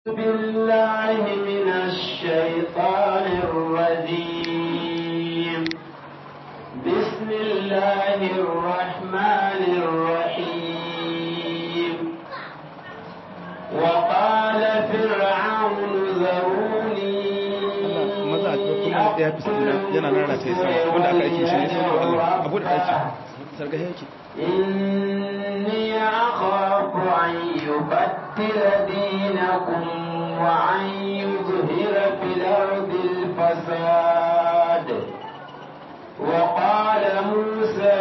بالله من الشيطان الرجيم بسم الله الرحمن الرحيم وقال فرعون ذروني maza a ɗauki mana ɗaya fistina yana nana ta yi sama wanda aka aiki shi ne sai da Allah abu da ɗaki sarga yake إني أخاف أن يبدل دينكم وأن يظهر في الأرض الفساد وقال موسى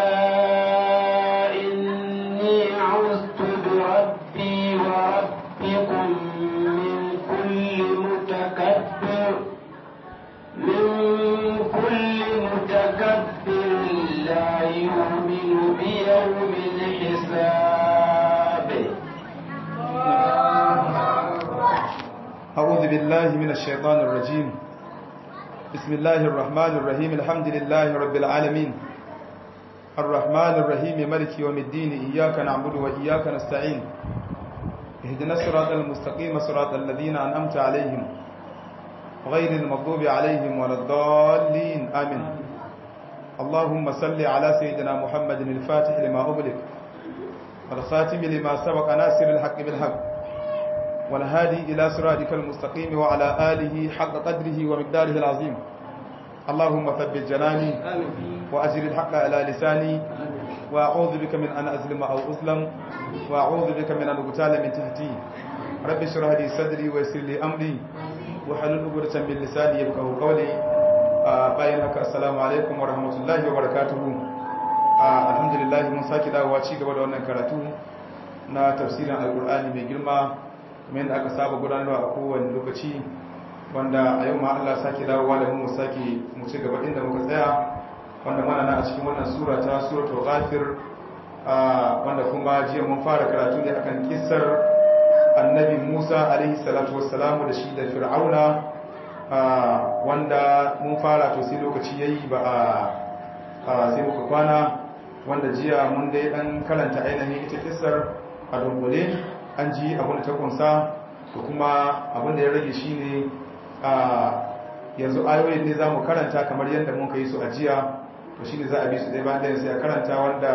إني عزت بربي وربكم من كل متكبر من كل متكبر لا يؤمن بيوم الحساب أعوذ بالله من الشيطان الرجيم بسم الله الرحمن الرحيم الحمد لله رب العالمين الرحمن الرحيم ملك يوم الدين إياك نعبد وإياك نستعين اهدنا الصراط المستقيم صراط الذين أنعمت عليهم غير المغضوب عليهم ولا الضالين آمين اللهم صل على سيدنا محمد الفاتح لما أغلق والخاتم لما سبق ناصر الحق بالحق والهادي إلى صراطك المستقيم وعلى آله حق قدره ومقداره العظيم اللهم ثبت جناني وأجر الحق على لساني وأعوذ بك من أن أظلم أو أظلم وأعوذ بك من أن أغتال من تحتي رب اشرح لي صدري ويسر لي أمري وحلل عقدة من لساني يفقهوا قولي bayan haka assalamu alaikum wa rahmatullahi wa barakatuhu alhamdulillah mun saki dawowa ci gaba da wannan karatu na tafsirin alkur'ani mai girma kuma yadda aka saba gudanarwa a kowane lokaci wanda a yau ma Allah sake dawowa da mu sake mu ci gaba inda muka tsaya wanda mana na a cikin wannan sura ta suratul ghafir wanda kuma jiya mun fara karatu ne akan kissar annabi Musa alaihi salatu wassalamu da shi da fir'auna wanda mun fara to sai lokaci yayi ba a sai muka kwana wanda jiya mun dai dan karanta ainihin ita kissar a dunkule an ji abin da ta kunsa da kuma abin da ya rage shi ne a yanzu ayoyin ne za mu karanta kamar yadda mun ka yi su a jiya to shi ne za a bi su ɗaya bayan ɗaya sai a karanta wanda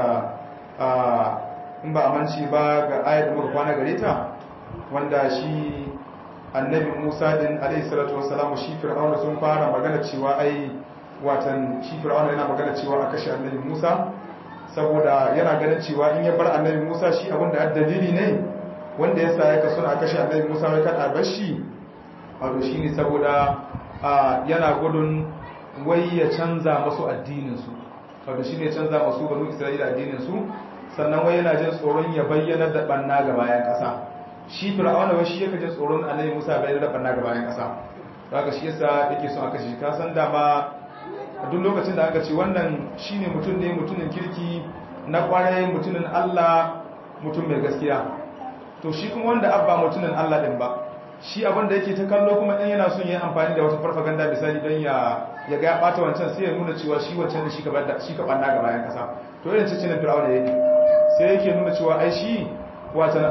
in ba a manci ba ga ayar da muka kwana gare ta wanda shi annabi musa din alaihi salatu wassalamu shi fir'auna sun fara magana cewa ai watan shi fir'auna yana magana cewa a kashe annabi musa saboda yana ganin cewa in ya bar annabi musa shi abinda dalili ne wanda ya sa ya kaso na kashe annabi Musa wai kada bar shi wato shine saboda yana gudun wai ya canza masu addinin su wato shine ya canza masu banu Isra'ila addinin su sannan wai yana jin tsoron ya bayyana da banna ga bayan kasa shi fir'auna wai shi yake jin tsoron annabi Musa bayyana da banna ga bayan kasa haka shi yasa yake son aka shi ka san dama duk lokacin da aka ce wannan shine mutum ne mutumin kirki na kwarai mutumin Allah mutum mai gaskiya to shi kuma wanda abba mutumin Allah din ba shi abin da yake ta kallo kuma din yana son yi amfani da wata farfaganda misali don ya ya ga ya bata wancan sai ya nuna cewa shi wancan da shi ka bada shi ka banna ga bayan kasa to irin cikin Fir'auna yake sai yake nuna cewa ai shi watan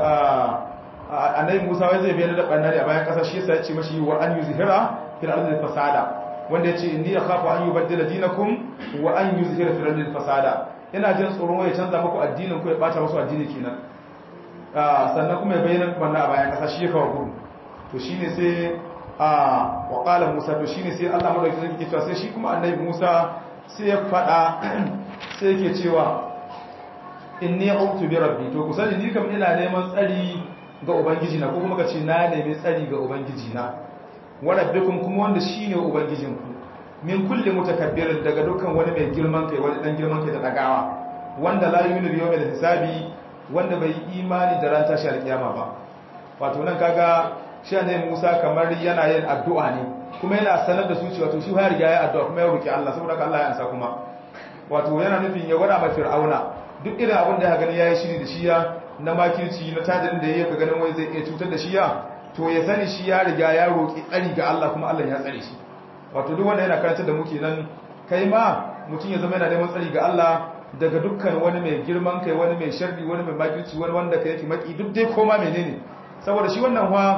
a annabi Musa wai zai bayyana da banna ne a bayan kasa shi yasa ya ce mashi wa an yuzhira fil ardi fasada wanda yace inni akhafu an yubaddila dinakum wa an yuzhira fil ardi fasada ina jin tsoron ya canza muku addinin ku ya bata musu addini kenan sannan kuma ya bayyana wannan a bayan kasa shi ya kawo gudu to shi ne sai a waƙalar musa to shi ne sai allah maɗauki zai ke cewa sai shi kuma annabi musa sai ya faɗa sai ke cewa in ne autu bi rabbi to ku sani ni kam ina neman tsari ga ubangiji na ko kuma ka ce na nemi tsari ga ubangiji na wa rabbikum kuma wanda shine ubangijin ku min kulli mutakabbirin daga dukkan wani mai girman kai wani dan girman kai da dagawa wanda la yu'minu bi yawmil hisabi wanda bai yi imani da ran tashi alkiyama ba wato nan kaga shi ne Musa kamar yana yin addu'a ne kuma yana sanar da su cewa to shi ya riga ya addu'a kuma ya roki Allah saboda Allah ya ansa kuma wato yana nufin ya gwada ma Fir'auna duk irin abin da ya gani yayi shiri da shi ya na makirci na tajin da yake ganin wai zai iya cutar da shi ya to ya sani shi ya riga ya roki tsari ga Allah kuma Allah ya tsare shi wato duk wanda yana karantar da muke nan kai ma mutum ya zama yana neman tsari ga Allah daga dukkan wani mai girman kai wani mai sharri wani mai makirci wani wanda ka yake maki duk dai koma menene saboda shi wannan wa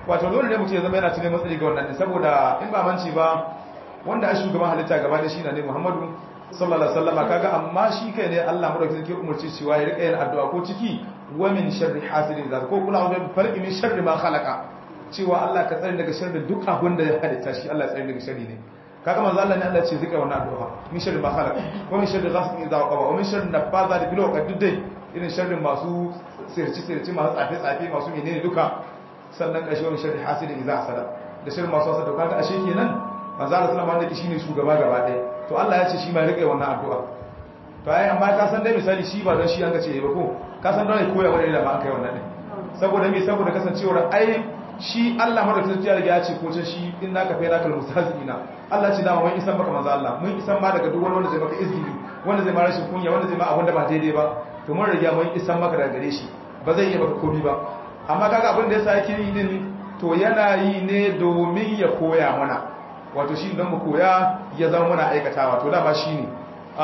wato dole ne mutum ya zama yana tunan matsayi ga wannan saboda in ba manci ba wanda a shugaban halitta gaba da shi na ne Muhammadu sallallahu alaihi wasallam kaga amma shi kai ne Allah madaukakin sarki umarci cewa ya rika yin addu'a ko ciki wa min sharri hasidin zaka ko kula da farqi min sharri ma khalaqa cewa Allah ka tsare daga sharri duk abin da ya halitta shi Allah tsare daga sharri ne kaga manzo Allah ne Allah ce zika wannan addu'a min sharri ma khalaqa wa min sharri ghasiqin idha waqa wa min sharri nafazati bil uqad duk dai irin sharrin masu sirci sirci masu tsafe tsafe masu menene duka sannan kashi wa min sharri hasidin idha hasada da sharri masu hasada kaga ashe kenan manzo Allah sallallahu alaihi wasallam shine shugaba gaba ɗaya to Allah ya ce shi ma ya rike wannan addu'a to ai amma ka san dai misali shi ba don shi an ga ce ba ko ka san don ya koya wani da ba an kai wannan din saboda me saboda kasancewar ai shi Allah madaukakin sarki ya riga ya ce ko can shi in naka fa naka mustahzina Allah ce dama mun isan maka manzo Allah mun isan ma daga duk wani wanda zai maka izgili wanda zai ma rashin kunya wanda zai ma abin da ba daidai ba to mun riga mun isan maka daga gare shi ba zai iya maka komai ba amma kaga abin da yasa yake yi din to yana yi ne domin ya koya mana wato shi don mu koya ya zama muna aikatawa to dama shi ne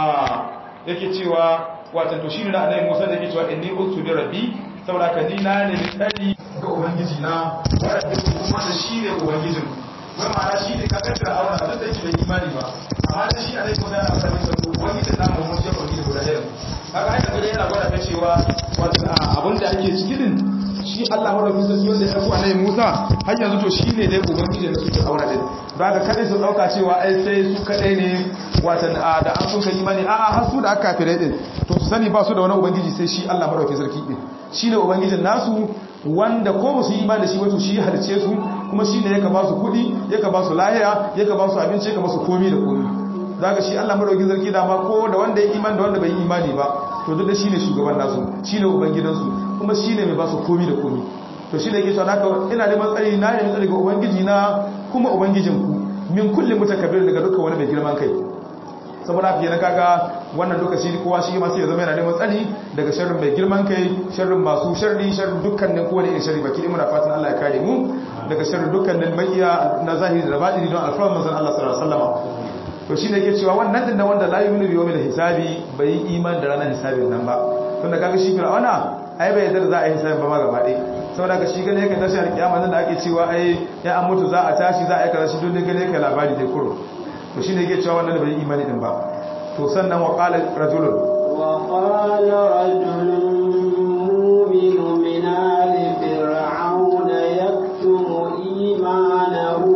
yake cewa wato to shi ne na annabi Musa da yake cewa inni utu bi rabbi saboda ka ni na ne tsari ga ubangiji na wanda kuma da shi ne ubangijin wai ma'ana shi ne kakar da aure da da shi bai imani ba amma da shi annabi Musa yana fara masa ubangijin na mu mun je ubangiji guda ɗaya kaga ai da yana gwada ta cewa wato abin da ake ciki din shi Allah madaukakin sarki wanda ya ɗauko annabi Musa har yanzu to shi ne dai ubangiji da suke aure din ba ga kadai su dauka cewa ai sai su kadai ne watan da an sun kai imani a'a har su da aka kafirai din to su sani ba su da wani ubangiji sai shi Allah madaukakin sarki din shine ubangijin nasu wanda ko ba su yi imani da shi wato shi halice su kuma shine yaka ba su kudi yaka ba su lahiya yaka ba su abinci yaka ba su komi da komi zaka shi Allah madaukakin sarki da ma ko da wanda ya imani da wanda bai yi imani ba to duk da shine shugaban nasu shine ubangidansu kuma shine mai ba su komi da komi to shi ne yake cewa haka ina neman tsari na ne tsari ga ubangiji na kuma ubangijinku min kulli mutakabbir daga duka wani mai girman kai saboda haka yana kaga wannan duka shi kowa shi ma sai ya zama yana neman tsari daga sharrin mai girman kai sharrin masu sharri sharrin dukkanin kowane irin sharri baki muna fatan Allah ya kare mu daga sharrin dukkanin makiya na zahiri da batini don alfarman manzon Allah sallallahu alaihi wasallam to shine yake cewa wannan din da wanda la yu'minu bi yawmil hisabi bai iman da ranar hisabin nan ba tunda kaga shi fir'auna ai bai yarda za a yi hisabin ba ma gaba ɗaya saboda ka shi gane yake tashi alkiyama nan da ake cewa ai ya an mutu za a tashi za a aika shi don gane yake labari dai kuro to shine yake cewa wannan bai imani din ba to sannan wa qala rajulun wa qala rajulun mu'minu min ali fir'auna yaktumu imanahu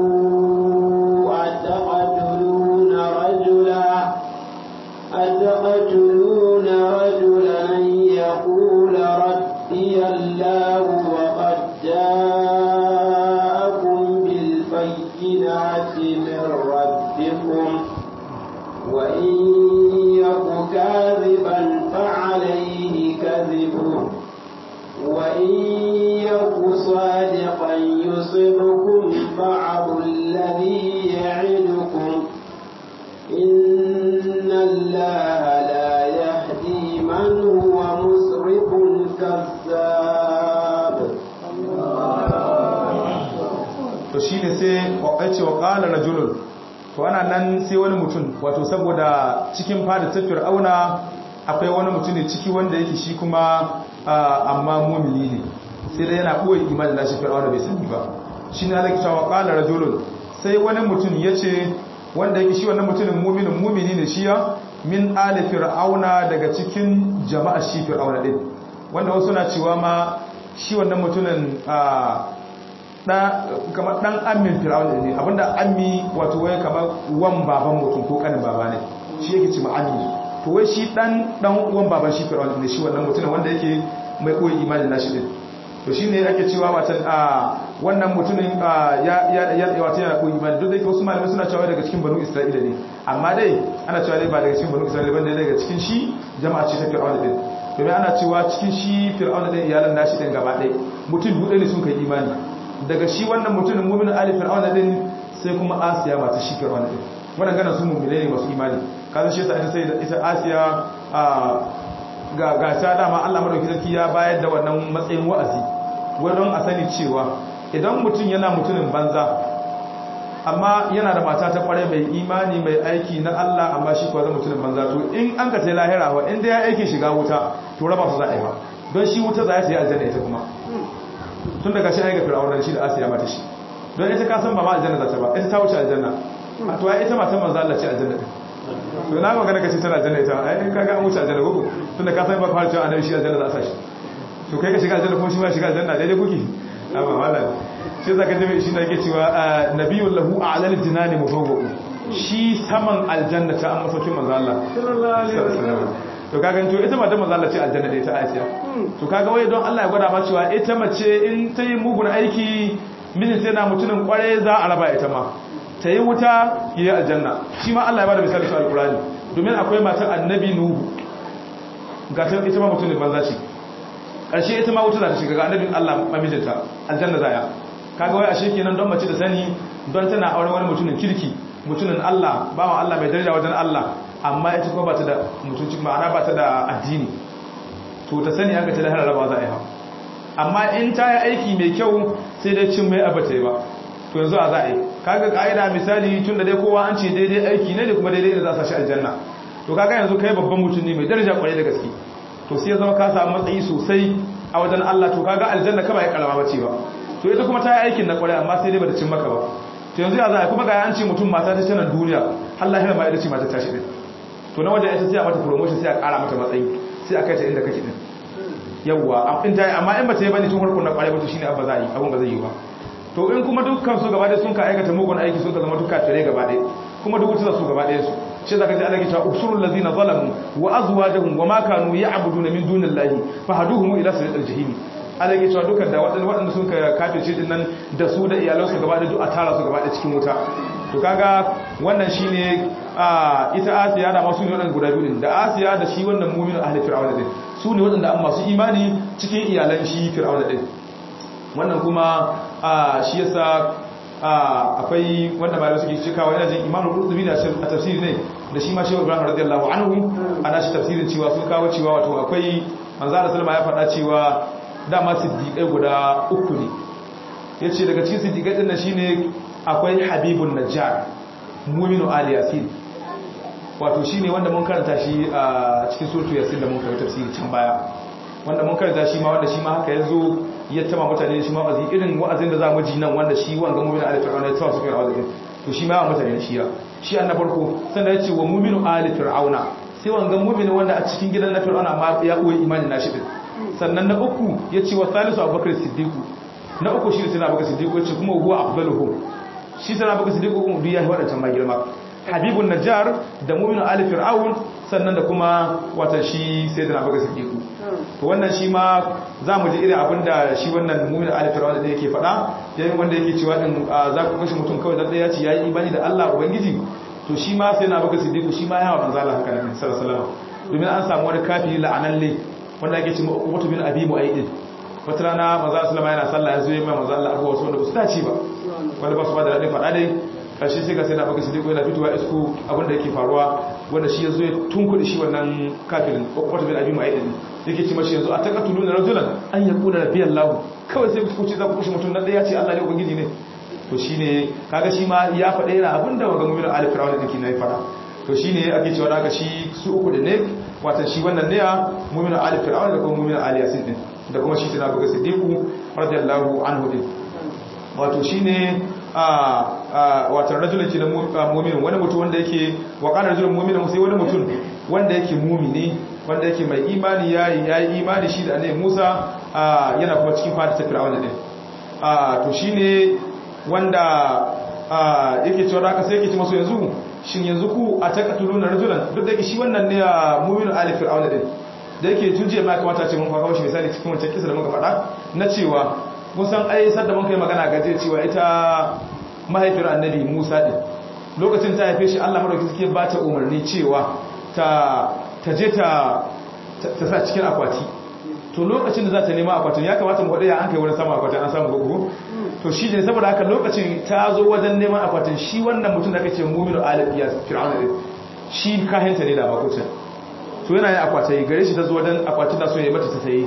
ataqatuluna rajula ataqatuluna rajulan yaqula rabbi Allah وقد جاءكم بالبينات من ربكم وإن يك كاذبا فعليه كذبه وإن يك صادقا يصبكم بعض الذي يعدكم إن الله لا يهدي من هو مسرف كذاب to shi ne sai ce wa ƙala rajulun to ana nan sai wani mutum wato saboda cikin fada ta fir'auna akwai wani mutum ne ciki wanda yake shi kuma amma mumini ne sai dai yana ɓoye imanin nashi fir'auna bai sani ba shi ne alaƙi cewa ƙala rajulun sai wani mutum ya ce wanda yake shi wannan mutumin muminin mumini ne shi ya min ali fir'auna daga cikin jama'a shi fir'auna din wanda wasu na cewa ma shi wannan mutumin kamar dan amin fir'auna ne abinda ammi wato wai kamar wan baban mutum ko kanin baba ne shi yake ci ammi to wai shi dan dan uwan baban shi fir'auna ne shi wannan mutumin wanda yake mai koyi imanin nashi din to shine ake cewa watan a wannan mutumin ya ya ya wata yana koyi imani duk da wasu malamai suna cewa daga cikin banu isra'ila ne amma dai ana cewa dai ba daga cikin banu isra'ila bane daga cikin shi jama'a ce ta fir'auna din domin ana cewa cikin shi fir'auna din iyalan nashi din gaba ɗaya mutum duɗe ne sun kai imani daga shi wannan mutumin mu'minin ali fir'auna din sai kuma asiya mata shi fir'auna din wannan gana su mu'mine ne masu imani kaza shi yasa ita sai ita asiya ga ga ta dama Allah madauki sarki ya bayar da wannan matsayin wa'azi don a sani cewa idan mutum yana mutumin banza amma yana da mata ta kware mai imani mai aiki na Allah amma shi kuwa zai mutumin banza to in an ka sai lahira wa inda ya aiki shiga wuta to raba su za a yi ba don shi wuta za a sai aljanna ita kuma tun daga shi aika fir'auna shi da asiya mata shi don ita ka san ba ma aljanna za ta ba ita ta wuce aljanna a to ai ita matan manzo Allah ce aljanna din to na magana kace tana aljanna ita ai kaga an wuce aljanna ko tun da ka san ba fara cewa annabi shi aljanna za a sa shi to kai ka shiga aljanna kuma shi ma shiga aljanna daidai kuke amma mallan shi zaka ji shi da yake cewa nabiyul lahu a'lal jinani mufawwaqu shi saman aljanna ta amma saukin manzo Allah sallallahu alaihi wasallam to kaga to ita matan manzo Allah ce aljanna da ita Asiya to kaga wai don Allah ya gwada ma cewa ita mace in ta yi mugun aiki mijin sai na mutumin kware za a raba ita ma ta yi wuta yi aljanna shi ma Allah ya bada misali su alkurani domin akwai matar annabi nuhu ga ta ita ma mutumin banza ce ƙarshe ita ma wuta za ta shiga ga annabin Allah mamijinta aljanna zaya kaga wai ashe kenan don mace da sani don tana aure wani mutumin kirki mutumin Allah bawan Allah mai daraja wajen Allah amma ita kuma ba ta da mutunci ma'ana ba ta da addini to ta sani an ga ta lahar raba za a yi ha amma in ta yi aiki mai kyau sai dai cin mai abata yi ba to yanzu a za a yi kaga ka'ida misali tun da dai kowa an ce daidai aiki ne da kuma daidai da za sa shi aljanna to kaga yanzu kai babban mutum ne mai daraja kwarai da gaske to sai ya zama ka samu matsayi sosai a wajen Allah to kaga aljanna kaba ya kalama bace ba to ita kuma ta yi aikin na kwarai amma sai dai bata cin maka ba to yanzu ya za a kuma ga an ce mutum mata ta tana duniya Allah ya ma ita ce mata ta shi din to na wajen ita sai a mata promotion sai a kara mata matsayi sai a kai ta inda kake din yawwa in ta yi amma in ba ta yi bane tun harkar na kwarai ba to shine abba za a yi abin ba zai yi ba to in kuma dukkan su gaba ɗaya sun ka aikata mugun aiki sun ka zama duka tare gaba ɗaya kuma duk wuta su gaba ɗaya su shi zaka ji Allah ke cewa usurul ladina zalamu wa azwajuhum wa ma kanu ya'buduna min dunillahi fahaduhum ila siratal jahim Allah ke cewa dukkan da waɗanda waɗanda sun ka kafirce din nan da su da iyalansu gaba ɗaya duk a tara su gaba ɗaya cikin wuta to kaga wannan shine a ita Asiya da masu ne waɗanda guda biyu din da Asiya da shi wannan mu'minu ahli fir'auna din su ne waɗanda an masu imani cikin iyalan shi fir'auna din wannan kuma shi yasa akwai wanda malamai suke cikawa yana jin imamu qurtubi da a tafsiri ne da shi ma shehu ibrahim radiyallahu anhu ana shi tafsirin cewa sun kawo cewa wato akwai manzo Allah sallama ya faɗa cewa dama siddiqai guda uku ne yace daga cikin siddiqai din nan shine akwai habibun najjar mu'minu ali yasin wato shine wanda mun karanta shi a cikin suratu yasin da mun karanta tafsiri can baya wanda mun karanta shi ma wanda shi ma haka yazo ya tama mutane shi ma wa'azi irin wa'azin da za mu ji nan wanda shi wanga mu'minu ali fir'auna ya tawa su kai wa'azi to shi ma ya mutane shi ya shi an na farko sannan ya ce wa mu'minu ali fir'auna sai wanga mu'minu wanda a cikin gidan na fir'auna ma ya koyi imani na shi din sannan na uku ya ce wa salisu abubakar siddiqu na uku shi ne sai abubakar siddiqu ya ce kuma huwa afdaluhum shi sai abubakar siddiqu kuma duk ya wadancan ma girma habibun najjar da mu'minu ali fir'aun sannan da kuma wata shi sai da abubakar siddiqu to wannan shi ma za mu ji irin abin da shi wannan mumin alifirawa da yake faɗa yayin wanda yake cewa din za ku kashe mutum kawai dan ya ce yayi imani da Allah ubangiji to shi ma sai na baka siddiqu shi ma ya hawa manzo Allah haka nan sallallahu alaihi wasallam domin an samu wani kafiri la'analle wanda yake cewa Uqbatu bin Abi Mu'ayd wata rana manzo sallama yana sallah ya zo yayin manzo Allah abuwa wasu wanda ba su dace ba wanda ba su ba da radin faɗa dai karshe sai ka sai na baka siddiqu yana fitowa isku abin da yake faruwa wanda shi ya zo ya tunkuɗe shi wannan kafirin Uqbatu bin Abi Mu'ayd yake ci mashi yanzu a takatulu na rajulan an ya kula da biyan lahu kawai sai ku ce za ku kushe mutum na ɗaya ce Allah ne ubangiji ne to shine kaga shi ma ya faɗa yana abin da waga mu'minu ali fir'auna dake nayi faɗa to shine ake cewa daga shi su uku da ne watan shi wannan ne ya mu'minu ali fir'auna da kuma mu'minu ali yasin din da kuma shi tana buga siddiqu radiyallahu anhu din wato shine a watan rajulun ke da mu'minin wani mutum wanda yake wa qala rajulun mu'minin sai wani mutum wanda yake mu'mini wanda yake mai imani yayi yayi imani shi da annabi Musa yana kuma cikin fata ta Fir'auna din to shine wanda yake cewa haka sai yake ce masu yanzu shin yanzu ku a takatuluna rajulan duk da yake shi wannan ne mu'minu ali Fir'auna din da yake tuje ma kamata ce mun kawo shi misali cikin wancan kisa da muka faɗa na cewa mun san ai sadda mun kai magana gaje cewa ita mahaifiyar annabi Musa din lokacin ta haife shi Allah madauki suke ba ta umarni cewa ta ta je ta ta sa cikin akwati to lokacin da za ta nema akwatin ya kamata mu ya an kai wurin sama akwatin an samu gugu to shi ne saboda haka lokacin ta zo wajen neman akwatin shi wannan mutum da aka ce mu'minu alifiya fir'auna ne shi kahenta ne da makocin to yana yin akwatai gare shi ta zo wajen akwatin da so ya mata ta sayi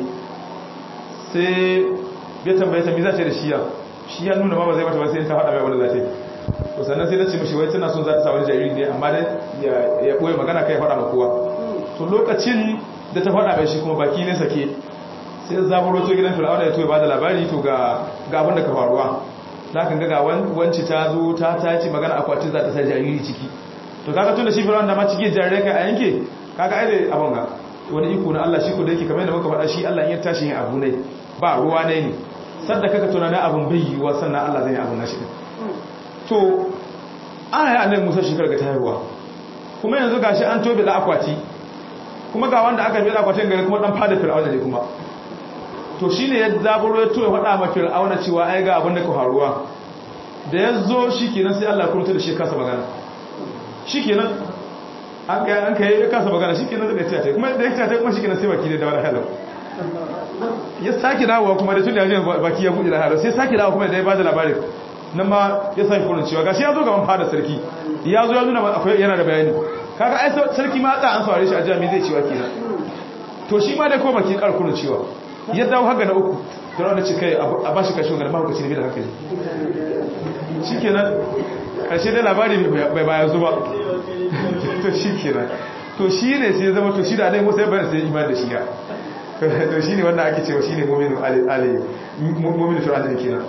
sai ya tambaye ta me za ta da shi ya shi ya nuna ma ba zai mata ba sai ta faɗa mai wanda za ta yi to sannan sai ta ce mishi wai tana son za ta sa wani jariri ne amma dai ya ɓoye magana kai faɗa ma kowa to lokacin da ta faɗa mai shi kuma baki ne sake sai zaburo to gidan fir'auna ya to ya bada labari to ga ga abin da ka faruwa zaka ga ga wanci ta zo ta tace magana akwati za ta sa jariri ciki to kaga tun da shi fir'auna da ma ciki jarire kai a yanke kaga ai da abin ga wani iko na Allah shi ko da yake kamar yadda muka faɗa shi Allah in ya tashi yin abu ne ba ruwa ne ne sadda kaga tunanin abin bai yiwuwa sannan Allah zai yi abin nashi to ana yi annabi Musa shekar ga tayarwa kuma yanzu gashi an tobe da akwati kuma ga wanda aka bada akwatin gari kuma dan fada fir'auna ne kuma to shine ya zaburo ya toye faɗa ma fir'auna cewa ai ga abin da ka faruwa da ya zo shikenan sai Allah ya kurta da shi kasa magana shikenan an kai an kai ya kasa magana shikenan da ya ce kuma da ya ce kuma shikenan sai baki da wani halau ya sake dawowa kuma da tun da ya baki ya buɗe da halau sai sake dawowa kuma da ya bada labarin nan ma ya sake kurin cewa gashi ya zo gaban fada sarki ya zo ya nuna akwai yana da bayani kaga ai sarki ma tsa an saurare shi a jami zai cewa kenan to shi ma da ko baki karkurin cewa ya dawo haka na uku da wanda ce kai a ba shi kashin garma hukaci ne da hankali shi kenan karshe dai labari bai baya zuba to shi kenan to shi ne sai zama to shi da alai musa ya bayan sai iman da shi ya to shi ne wanda ake cewa shi ne mominu mominu fir'aun ne kenan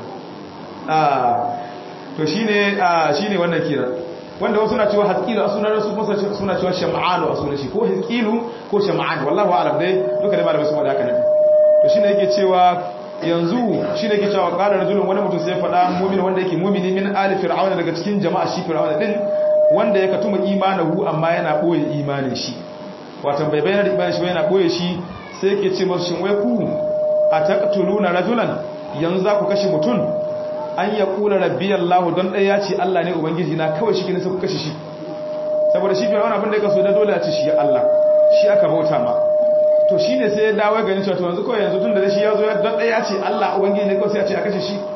to shi ne shi ne wannan kenan wanda wasu na cewa haskilu a sunan su kuma suna cewa sham'anu a sunan shi ko haskilu ko sham'an wallahu a'lam dai duka dai malamai su faɗa haka ne to shine yake cewa yanzu shine yake cewa qala rajulun wani mutum sai faɗa mu'min wanda yake mu'mini min ali fir'auna daga cikin jama'a shi fir'auna din wanda ya katuma imanahu amma yana boye imanin shi wato bai bayyana da imanin shi ba yana boye shi sai yake ce musu shin wai ku ataqtuluna rajulan yanzu za ku kashe mutum an ya kula rabbi Allah don ɗaya ya ce Allah ne Ubangiji na kawai shi ke nisa ku kashe shi saboda shi fiye abin da ya kaso da dole ya ce shi ya Allah shi aka bauta ma to shi ne sai ya dawo gani cewa to yanzu kawai yanzu tun da shi ya zo don ɗaya ya ce Allah Ubangiji ne kawai sai ya ce a kashe shi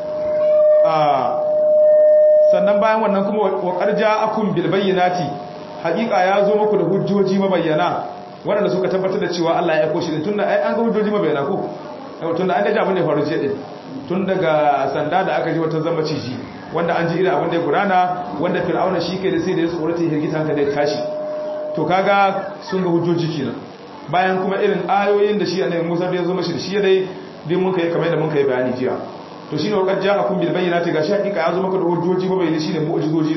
sannan bayan wannan kuma wa ƙarja akun bilbayyanati hakika ya zo muku da hujjoji mabayyana waɗanda suka tabbatar da cewa Allah ya aiko shi din tunda ai an ga hujjoji mabayyana ko tunda an ga abin da ya faru jiya din tun daga sanda da aka ji wata zama ciji wanda an ji irin abin da ya gudana wanda fir'auna shi kai da sai da ya tsorata ya hirgita hankali ya tashi to kaga sun ga hujjoji kenan bayan kuma irin ayoyin da shi annabi Musa da ya zo mashi da shi dai din mun kai kamar da mun kai bayani jiya to shine wakar ja'akum bil bayyinati gashi hakika ya zo maka da hujjoji mabayyana shine mu'jizoji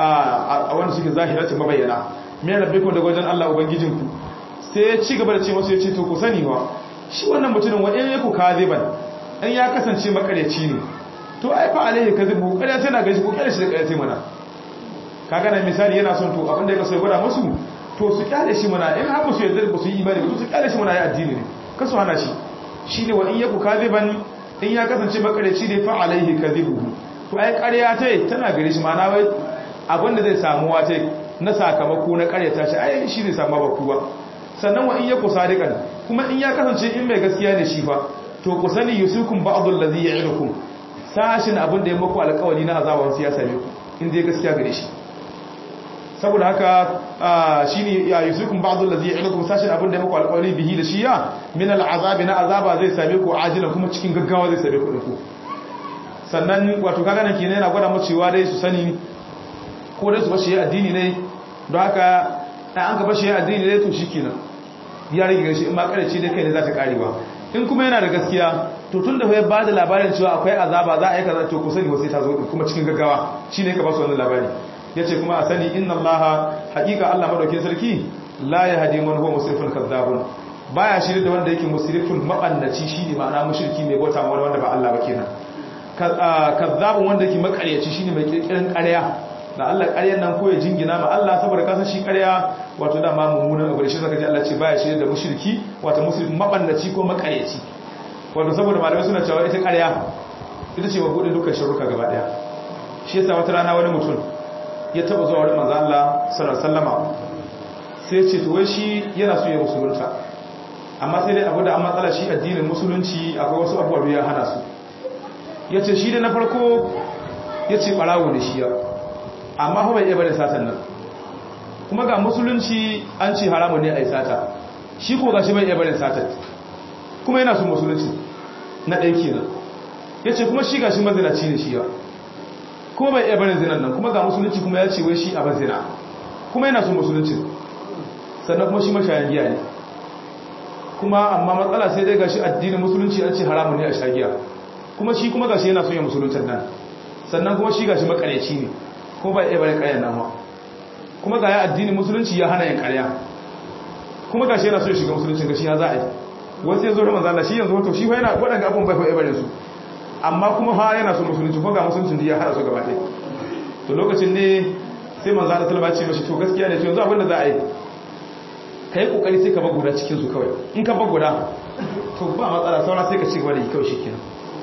a wanda suke zahirati mabayyana me rabbikum daga wajen Allah ubangijinku sai ya ci gaba da ce masu ya ce to ku sani wa shi wannan mutumin wa in yaku kaziban in ya kasance makaryaci ne to ai fa alaihi kadhibu kada tana gashi ko kada shi da kada mana kaga na misali yana son to abinda ya kaso ya gwada musu to su kyale shi mana in har su yarda ba su yi imani ba su kyale shi mana ya addini ne kasu hana shi shine wa in yaku kadhiban in ya kasance makaryaci ne fa alaihi kadhibu to ai ƙarya tai tana gare shi mana wai abinda zai samu wa tai na sakamako na ƙaryata shi ai shi ne samu ba kuwa sannan wa in yaku sadiqan kuma in ya kasance in mai gaskiya ne shi fa to ku sani yusukum ba'dul ladhi ya'idukum sashin abin da ya muku alƙawari na azaban su ya same ku in dai gaskiya gare shi saboda haka shine ya yusukum ba'dul ladhi ya'idukum sashin abin da ya muku alƙawari bihi da shi ya min al'azabi na azaba zai same ku ajilan kuma cikin gaggawa zai same ku ku sannan wato kaga nan kenan yana gwada mu cewa dai su sani ko dai su bashi addini ne don haka an ka bashi addini ne to shikenan ya rage shi in ma karace dai kai ne za ta karewa in kuma yana da gaskiya to tun da ya ba da labarin cewa akwai azaba za a yi kaza to ku sani wasu ta zo kuma cikin gaggawa shine ka ba su wannan labari yace kuma a sani inna allaha haqiqa allah madaukin sarki la yahdi man huwa musrifun kadzabun baya shirye da wanda yake musrifun mabannaci shine ma'ana mushriki mai bauta ma wanda ba Allah ba kenan kadzabun wanda yake makaryaci shine mai kirkirin ƙarya da Allah ƙaryan nan ko ya jingina ma Allah saboda kasan shi ƙarya wato da ma mummunan abu da shi zaka ji Allah ce baya shirye da mushriki wato muslim mabannaci ko makaryaci wato saboda malamai suna cewa ita ƙarya ita ce mabudin dukkan shirruka gaba daya shi yasa wata rana wani mutum ya taba zuwa wurin manzo Allah sallallahu alaihi wasallama sai ya ce to wai shi yana so ya musulunta amma sai dai abu da an matsala shi addinin musulunci akwai wasu abubuwa da ya hana su yace shi da na farko yace barawo ne shi ya amma fa bai iya bada satan nan kuma ga musulunci an ce haramun ne a yi sata shi ko gashi bai iya bada satan kuma yana son musulunci na ɗaya kenan ya ce kuma shi gashi mazinaci ne shi ya kuma bai iya bada zinan nan kuma ga musulunci kuma ya ce wai shi a bazina kuma yana son musulunci sannan kuma shi mashayan giya ne kuma amma matsala sai dai gashi addinin musulunci an ce haramun ne a shagiya kuma shi kuma gashi yana son ya musuluncin nan sannan kuma shi gashi makareci ne kuma ba iya bari ƙarya nan ma kuma ga ya addinin musulunci ya hana yin ƙarya kuma gashi yana so ya shiga musuluncin gashi ya za a yi wasu ya zo da manzala shi yanzu wato shi fa yana waɗanda abin bai fa ibarin su amma kuma fa yana so musulunci ko ga musuluncin da ya hada su gaba ɗaya to lokacin ne sai manzala salama ce mashi to gaskiya ne to yanzu abin da za a yi ka yi kokari sai ka bar guda cikin su kawai in ka bar guda to ba matsala saura sai ka ci gaba da yi kawai shikenan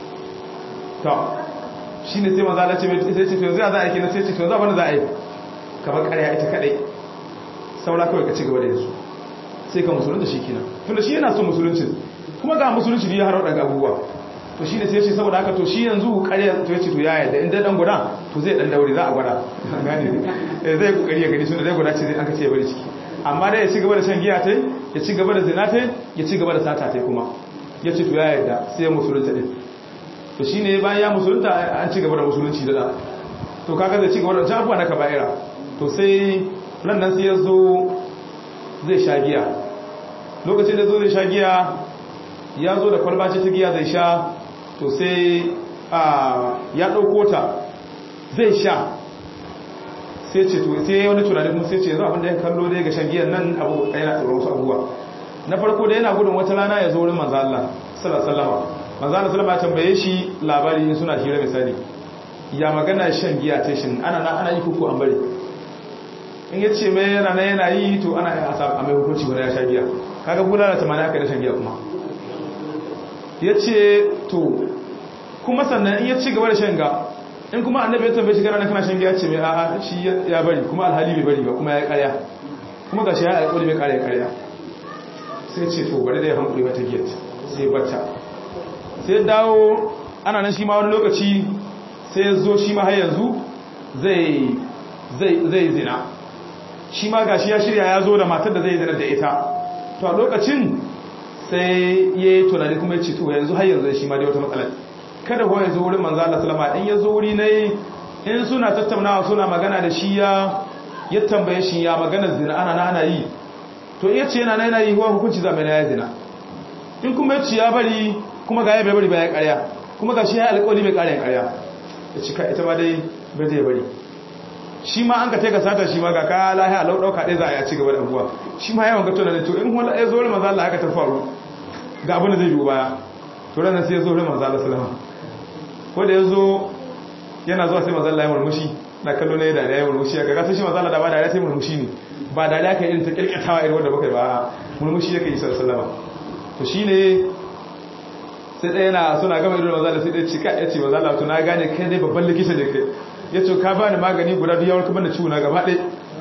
to shine sai manzala ce mai sai ce to yanzu za a yi kenan sai ce to yanzu abin da za a yi ka bar ƙarya ita kadai saura kawai ka ci gaba da yanzu sai ka musulunta shi kenan tunda shi yana son musulunci kuma ga musulunci ne ya haro daga abubuwa to shi ne sai ya ce saboda haka to shi yanzu ƙarya to ya ce to ya yadda inda dan guda to zai dan daure za a gwada gane zai kokari ya gani tunda zai guda ce zai an ka ce ya bari ciki amma dai ya ci gaba da shan giya tai ya ci gaba da zina tai ya ci gaba da sata tai kuma ya ce to ya yadda sai ya musulunta din to shine bayan ya musulunta an ci gaba da musulunci da da to kaga zai ci gaba da jabuwa na kaba'ira to sai ran nan sai ya zo zai sha giya lokacin da zo zai sha giya ya zo da kwalba ce ta giya zai sha to sai ya ɗauko ta zai sha sai ce to sai wani tunani kuma sai ce yanzu abinda ya kallo dai ga shan giyan nan abu yana tsoron wasu abubuwa na farko da yana gudun wata rana ya zo wurin manzo Allah sallallahu alaihi wasallam manzo Allah sallallahu alaihi tambaye shi labari in suna hira misali ya magana shan giya ta shin ana na ana yi kuku an bari in ya ce mai yana yana yi to ana yi a mai hukunci wani ya sha giya kaga bulala ta mana aka da shan giya kuma ya ce to kuma sannan in ya ci gaba da shan ga in kuma annabi ya tambaye shi gara na kana shan giya ce mai a'a shi ya bari kuma alhali bai bari ba kuma ya karya kuma ga shi ya alƙoli mai karya karya sai ce to bari da ya hankuli wata giya sai bata sai dawo ana nan shi ma wani lokaci sai ya zo shi ma har yanzu zai zai zina shi ma gashi ya shirya ya zo da matar da zai zina da ita to a lokacin sai ya yi tunani kuma ya ce to yanzu har yanzu shi ma dai wata matsalar kada ko ya zo wurin manzo Allah sallama in ya zo wuri ne in suna tattaunawa suna magana da shi ya ya tambaye shi ya magana zina ana ana yi to iya ce yana yana yi huwa hukunci za mai na ya zina in kuma ya ce ya bari kuma ga ya bai bari ba ya karya kuma ga shi ya alƙawari bai karya karya ya cika ita ma dai bai zai bari shi ma an ka taika sata shi ma ga ka lahiya lau dauka dai za a yi a ci gaba da abuwa shi ma yawan gato na da to in wala ya zo da manzo Allah haka ta faru ga abin da zai biyo baya to ran sai ya zo da manzo Allah sallama ko da ya zo yana zuwa sai manzo Allah ya murmushi na kallo ne da ya murmushi ga gasa shi manzo Allah da ba da ya sai murmushi ne ba da ya kai irin ta kirkatawa irin wanda baka ba murmushi yake yi sallama to shine sai ɗaya na suna gama irin manzo Allah sai ɗaya cika ya ce manzo Allah to na gane kai dai babban likita ne kai ya ce ka bani magani guda duk yawon kuma da ciwo na gaba ɗai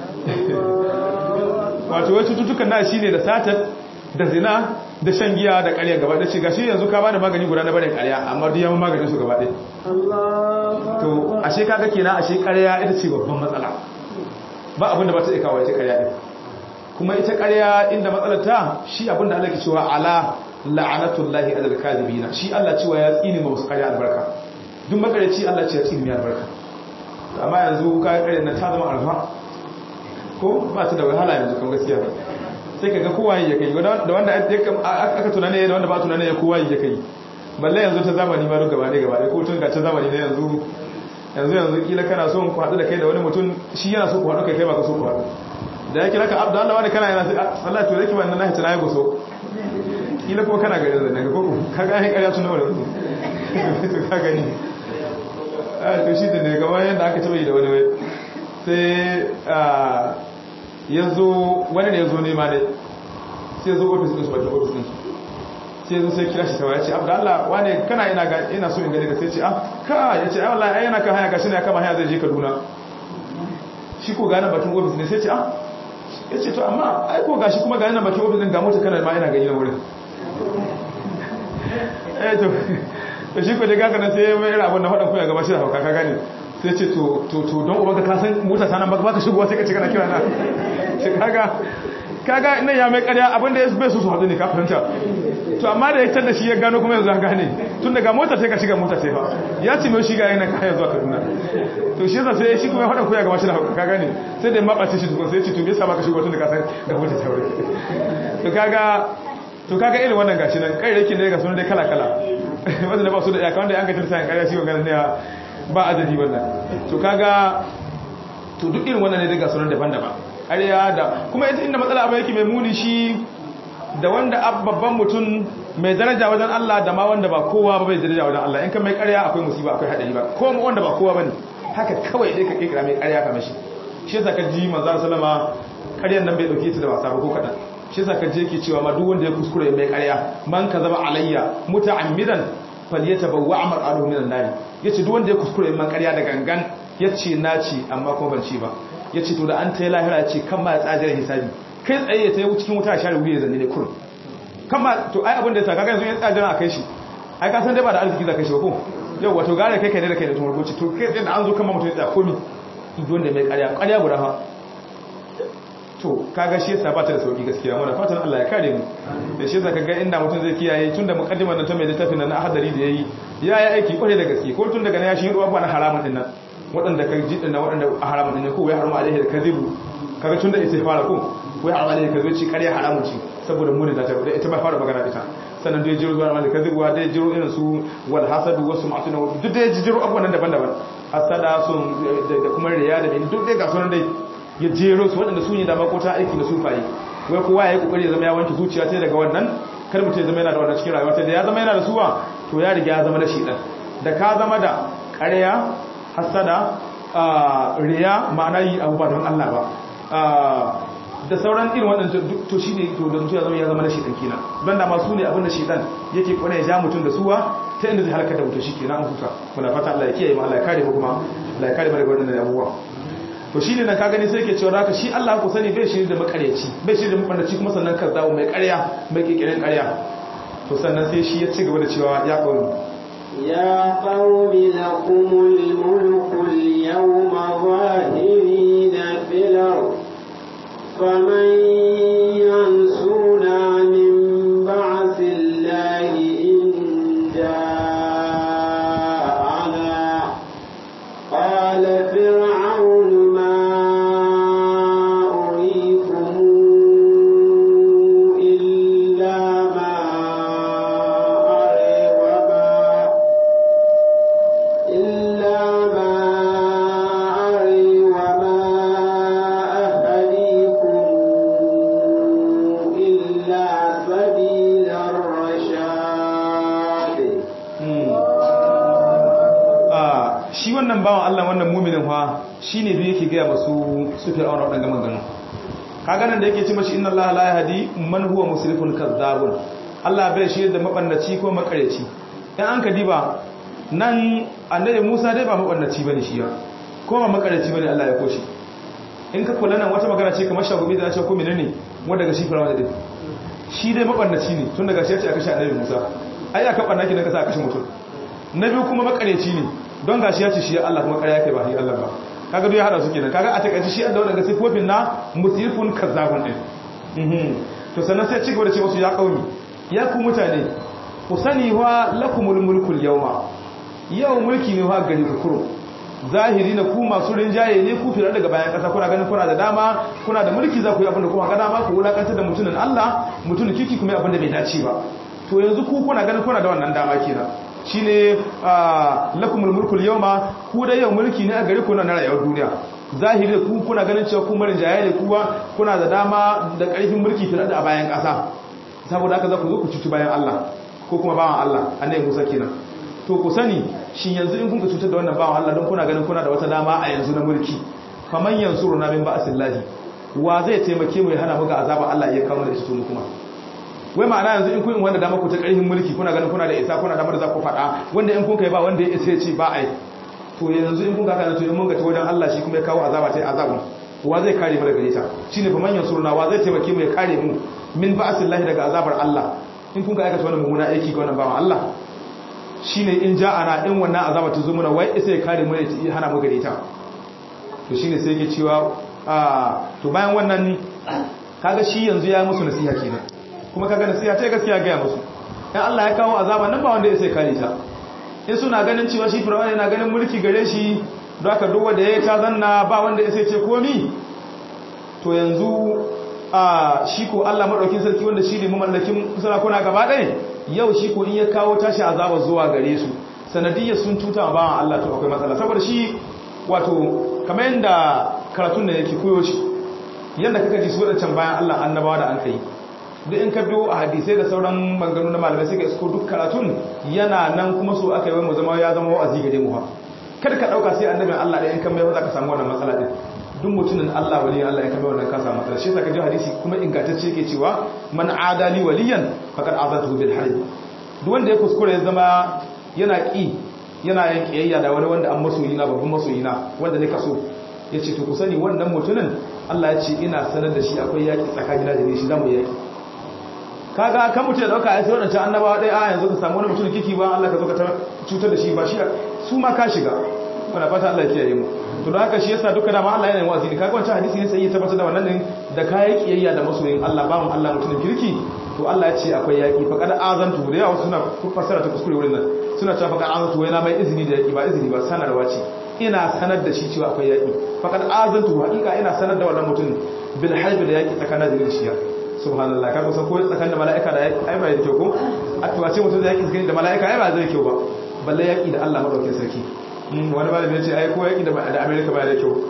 wato wai cututtukan na shi ne da satar da zina da shan giya da ƙarya gaba ɗai ce ga shi yanzu ka bani magani guda na barin ƙarya amma duk yawon maganin su gaba ɗai to ashe kaga kenan ashe ƙarya ita ce babban matsala ba abin da ba ta iya kawo ita ƙarya ɗin kuma ita ƙarya inda matsalar ta shi abin da Allah ke cewa ala la'anatullahi alal kadhibina shi Allah cewa ya tsini ma wasu ƙarya albarka duk makareci Allah ce ya tsini mai albarka amma yanzu kayan ƙarin na ta zama alfa ko ba ta da wahala yanzu kan gaskiya sai ka ga kowa ya kai da wanda aka tunane da wanda ba tunane ya kowa ya kai balle yanzu ta zamani ma duk gaba ɗaya gaba ɗaya ko tun ga ta zamani na yanzu yanzu yanzu kila kana so ku haɗu da kai da wani mutum shi yana so ku haɗu kai kai ba ka so ku haɗu da ya kira ka abdu Allah wani kana yana sai Allah to zaki wannan nahi tunaye goso kila kuma kana gari da ko ka ga ai ƙarya tun da wani ka gani to shi da ne gaba yadda aka taba yi da wani wai sai ya zo wani ne ya zo nema ne sai ya zo ofis ɗinsu bakin ofis ɗinsu sai ya zo sai kira shi kawai ya ce abu da Allah wane kana ina ga ina so in gani ka sai ce ah ka ya ce ai wallahi ai yana kan hanya gashi ne ya kama hanya zai je Kaduna shi ko gane bakin ofis ne sai ce ah ya ce to amma ai ko gashi kuma gane bakin ofis din ga mota kana ma ina gani na wurin eh to to shi ko da gaga na sai mai irin abin da faɗa kuya gaba shi da hauka ka gane sai ce to to to don ubanka ka san mota ta nan baka shigowa sai ka ce kana kira na shi kaga kaga ina ya mai ƙarya abin da ya bai su su haɗu ne ka fahimta to amma da ya tar da shi ya gano kuma yanzu an gane tun daga mota sai ka shiga mota sai fa ya ce mai shiga yana kaya zuwa kaduna to shi yasa sai shi kuma ya faɗa kuya gaba shi da hauka ka gane sai da ya maɓace shi tukun sai ya ce to me yasa baka shigo tun da ka san ga mota ta wuri to kaga to kaga irin wannan gashi nan kai yake ne ga sunan dai kala kala wanda ba su da iyaka wanda an ga tilsa ƙarya shi wannan ne ba adadi wannan to kaga to duk irin wannan ne daga sunan daban-daban ƙarya da kuma ita inda matsala abin yake mai muni shi da wanda babban mutum mai daraja wajen Allah da ma wanda ba kowa ba bai daraja wajen Allah in ka mai ƙarya akwai musiba akwai hadari ba ko wanda ba kowa bane haka kawai dai ka kira mai ƙarya kamar shi shi yasa ka ji manzo sallama ƙaryar nan bai dauke ta da wasa ba ko kadan shi yasa ka je yake cewa ma duk wanda ya kuskure mai ƙarya man ka zama alayya muta'ammidan falyatabawwa amrahu minan nar yace duk wanda ya kuskure mai ƙarya da gangan yace na ci amma kuma ban ci ba yace to da an tayi lahira yace kan ma ya tsajar hisabi kai tsaye ya tayi cikin wuta share wuya zanne ne kurum kan ma to ai abin da yasa kaga yanzu ya tsajar a kai shi ai ka san dai ba da arziki za kai shi ba ko yau wato gare kai kai ne da kai da tun rubuci to kai tsaye da an zo kan mutum ya tsaya komi duk wanda mai ƙarya ƙarya guda ha to kaga shi yasa ba ta da sauki gaskiya muna fatan Allah ya kare mu da shi yasa kaga inda mutum zai kiyaye tunda mukaddimar nan ta mai littafin nan na hadari da yayi ya yi aiki kware da gaske ko tun daga nan ya shi ruwa na haramun din nan waɗanda ka ji dinnan waɗanda a haramun din ne ko wai haramu alaihi da kadhibu kaga tunda ita fara ko wai haramu alaihi kadhibu ci kare haramun ci saboda muni da ta ita ba fara magana ita sannan dai jiro zuwa alaihi kadhibu wa dai jiro irin su wal hasadu wasu ma'tuna duk dai jiro abubuwan daban-daban hasada sun da kuma riya da duk dai ga sunan dai ya jero su waɗanda su ne da makota aiki da sufaye wai kowa ya yi kokari ya zama ya wanke zuciya ta daga wannan kar mutum ya zama yana da wannan cikin rayuwa ta da ya zama yana da suwa to ya riga ya zama da shiɗan da ka zama da ƙarya hasada riya ma'ana yi abu ba don Allah ba da sauran irin waɗanda to shi ne to da mutum ya zama ya zama da shiɗan kenan don da masu ne abin da shiɗan yake kwana ya ja mutum da suwa ta inda zai halaka da mutum shi kenan an huta muna fata Allah ya kiyaye mu Allah ya kare mu kuma Allah ya kare mu daga wannan abubuwa to shi ne na ka gani sai ke cewa haka shi Allah ku sani bai shi da makaryaci bai shi da mabandaci kuma sannan kan zawo mai karya mai kikirin karya to sannan sai shi ya ci gaba da cewa ya kawo ya qawmi lakumul mulku al-yawma zahirina fil ard faman yansuna min ba'sillahi in ja'ana qala fir'aun wannan bawan Allah wannan muminin fa shine duk yake gaya masu su fir'auna wadannan maganganu kaga nan da yake ce mashi inna Allah la yahdi man huwa musrifun kazzabun Allah bai shi da mabannaci ko makareci dan an ka diba nan annabi Musa dai ba mabannaci bane shi ya ko ba makareci bane Allah ya koshi in ka kula nan wata magana ce kamar shagubi da ya ce ko menene wanda ga shi fir'auna din shi dai mabannaci ne tun daga shi ya ce aka shi annabi Musa ai aka banna ki da ka sa aka shi mutum na biyu kuma makareci ne don gashi ya ce shi Allah kuma ƙarya kai ba shi Allah ba kaga duk ya hada su kenan kaga a takaice shi da wannan sifofin na musifun kazzabun din to sannan sai cigaba da ce wasu ya kauni ya ku mutane ku sani wa lakumul mulkul yawma yau mulki ne wa gari ku kuro zahiri na ku masu rinjaye ne ku fira daga bayan kasa kuna ganin kuna da dama kuna da mulki za ku yi abin da kuma ga dama ku wulakantar da mutumin Allah mutumin kiki kuma abin da bai dace ba to yanzu ku kuna ganin kuna da wannan dama kenan shine lakumul mulkul yawma ku da yau mulki ne a gare ku na rayuwar duniya zahiri ku kuna ganin cewa ku marin jaye ne kuwa kuna da dama da karfin mulki fiye da a bayan ƙasa saboda haka za ku zo ku cuci bayan Allah ko kuma bawan Allah annabi Musa kenan to ku sani shin yanzu in kun ka cutar da wannan bawan Allah don kuna ganin kuna da wata dama a yanzu na mulki faman yansuruna min ba'sillahi wa zai taimake mu ya hana mu ga azaba Allah ya kawo da ita to kuma wai ma'ana yanzu in kun wanda dama ku ta ƙarfin mulki kuna ganin kuna da isa kuna damar za ku faɗa wanda in kun kai ba wanda ya isa ya ce ba ai to yanzu in kun kaka to in mun ga ta wajen Allah shi kuma ya kawo azaba ta azabun wa zai kare mu daga ita shine fa manyan suruna wa zai taimake mu ya kare mu min ba'sillahi daga azabar Allah in kun ka aikata wannan mummuna aiki ga wannan bawan Allah shine in ja'ana in wannan azaba ta zo muna wai isa ya kare mu ya hana mu gare ta to shine sai yake cewa to bayan wannan kaga shi yanzu ya musu nasiha kenan kuma kaga nasiha ta gaskiya ga musu dan Allah ya kawo azaba nan ba wanda ya sai kare ta in suna ganin cewa shi fir'auna yana ganin mulki gare shi don haka duk wanda ya ta zanna ba wanda ya sai ce komi to yanzu a shi ko Allah madaukin sarki wanda shi ne mamallakin sarakuna gaba ɗaya yau shi ko in ya kawo tashi azaba zuwa gare su sanadiyyar sun tuta ba Allah to akwai matsala saboda shi wato kamar yadda karatun da yake koyo shi yadda kaka ji su wadancan bayan Allah annabawa da an kai duk in ka biyo a hadisai da sauran maganganu na malamai sai ka isko duk karatun yana nan kuma so aka yi mu zama ya zama wa'azi gare mu ha kada ka dauka sai annabin Allah da in kan mai za ka samu wannan matsala din duk mutumin Allah wali Allah ya kame wannan ka samu matsala shi yasa ka ji hadisi kuma ingantacce yake cewa man adali waliyan faqad azatuhu bil harb duk wanda ya kuskure ya zama yana ki yana yin kiyayya da wani wanda an masoyi na babban masoyi na wanda ne kaso yace to ku sani wannan mutumin Allah ya ce ina sanar da shi akwai yaki tsakanina da shi zamu yaki kaga kan mutum da dauka ya sai wadancan annabawa dai a yanzu ka samu wani mutum kiki ba Allah ka zo ka cutar da shi ba shi su ma ka shiga muna fata Allah ya kiyaye mu to da haka shi yasa duka dama Allah yana yin wazi ne kaga wancan hadisi ne sai ya tabbatar da wannan din da kayan kiyayya da masoyin Allah bawon Allah mutumin kirki to Allah ya ce akwai yaki fa kada azantu da yawa suna fassara ta kuskure wurin nan suna cewa fa kada azantu wai na mai izini da yaki ba izini ba sanarwa ce ina sanar da shi cewa akwai yaki fa kada azantu hakika ina sanar da wannan mutum bil harbi da yaki tsakanin da shi subhanallah kaga san ko tsakanin da mala'ika da yaki ai ba da kyau ko a tuwace mutum da yaki tsakanin da mala'ika ai ba zai kyau ba balle yaki da Allah madaukakin sarki wani ba da ya ce ai ko yaki da America ba da kyau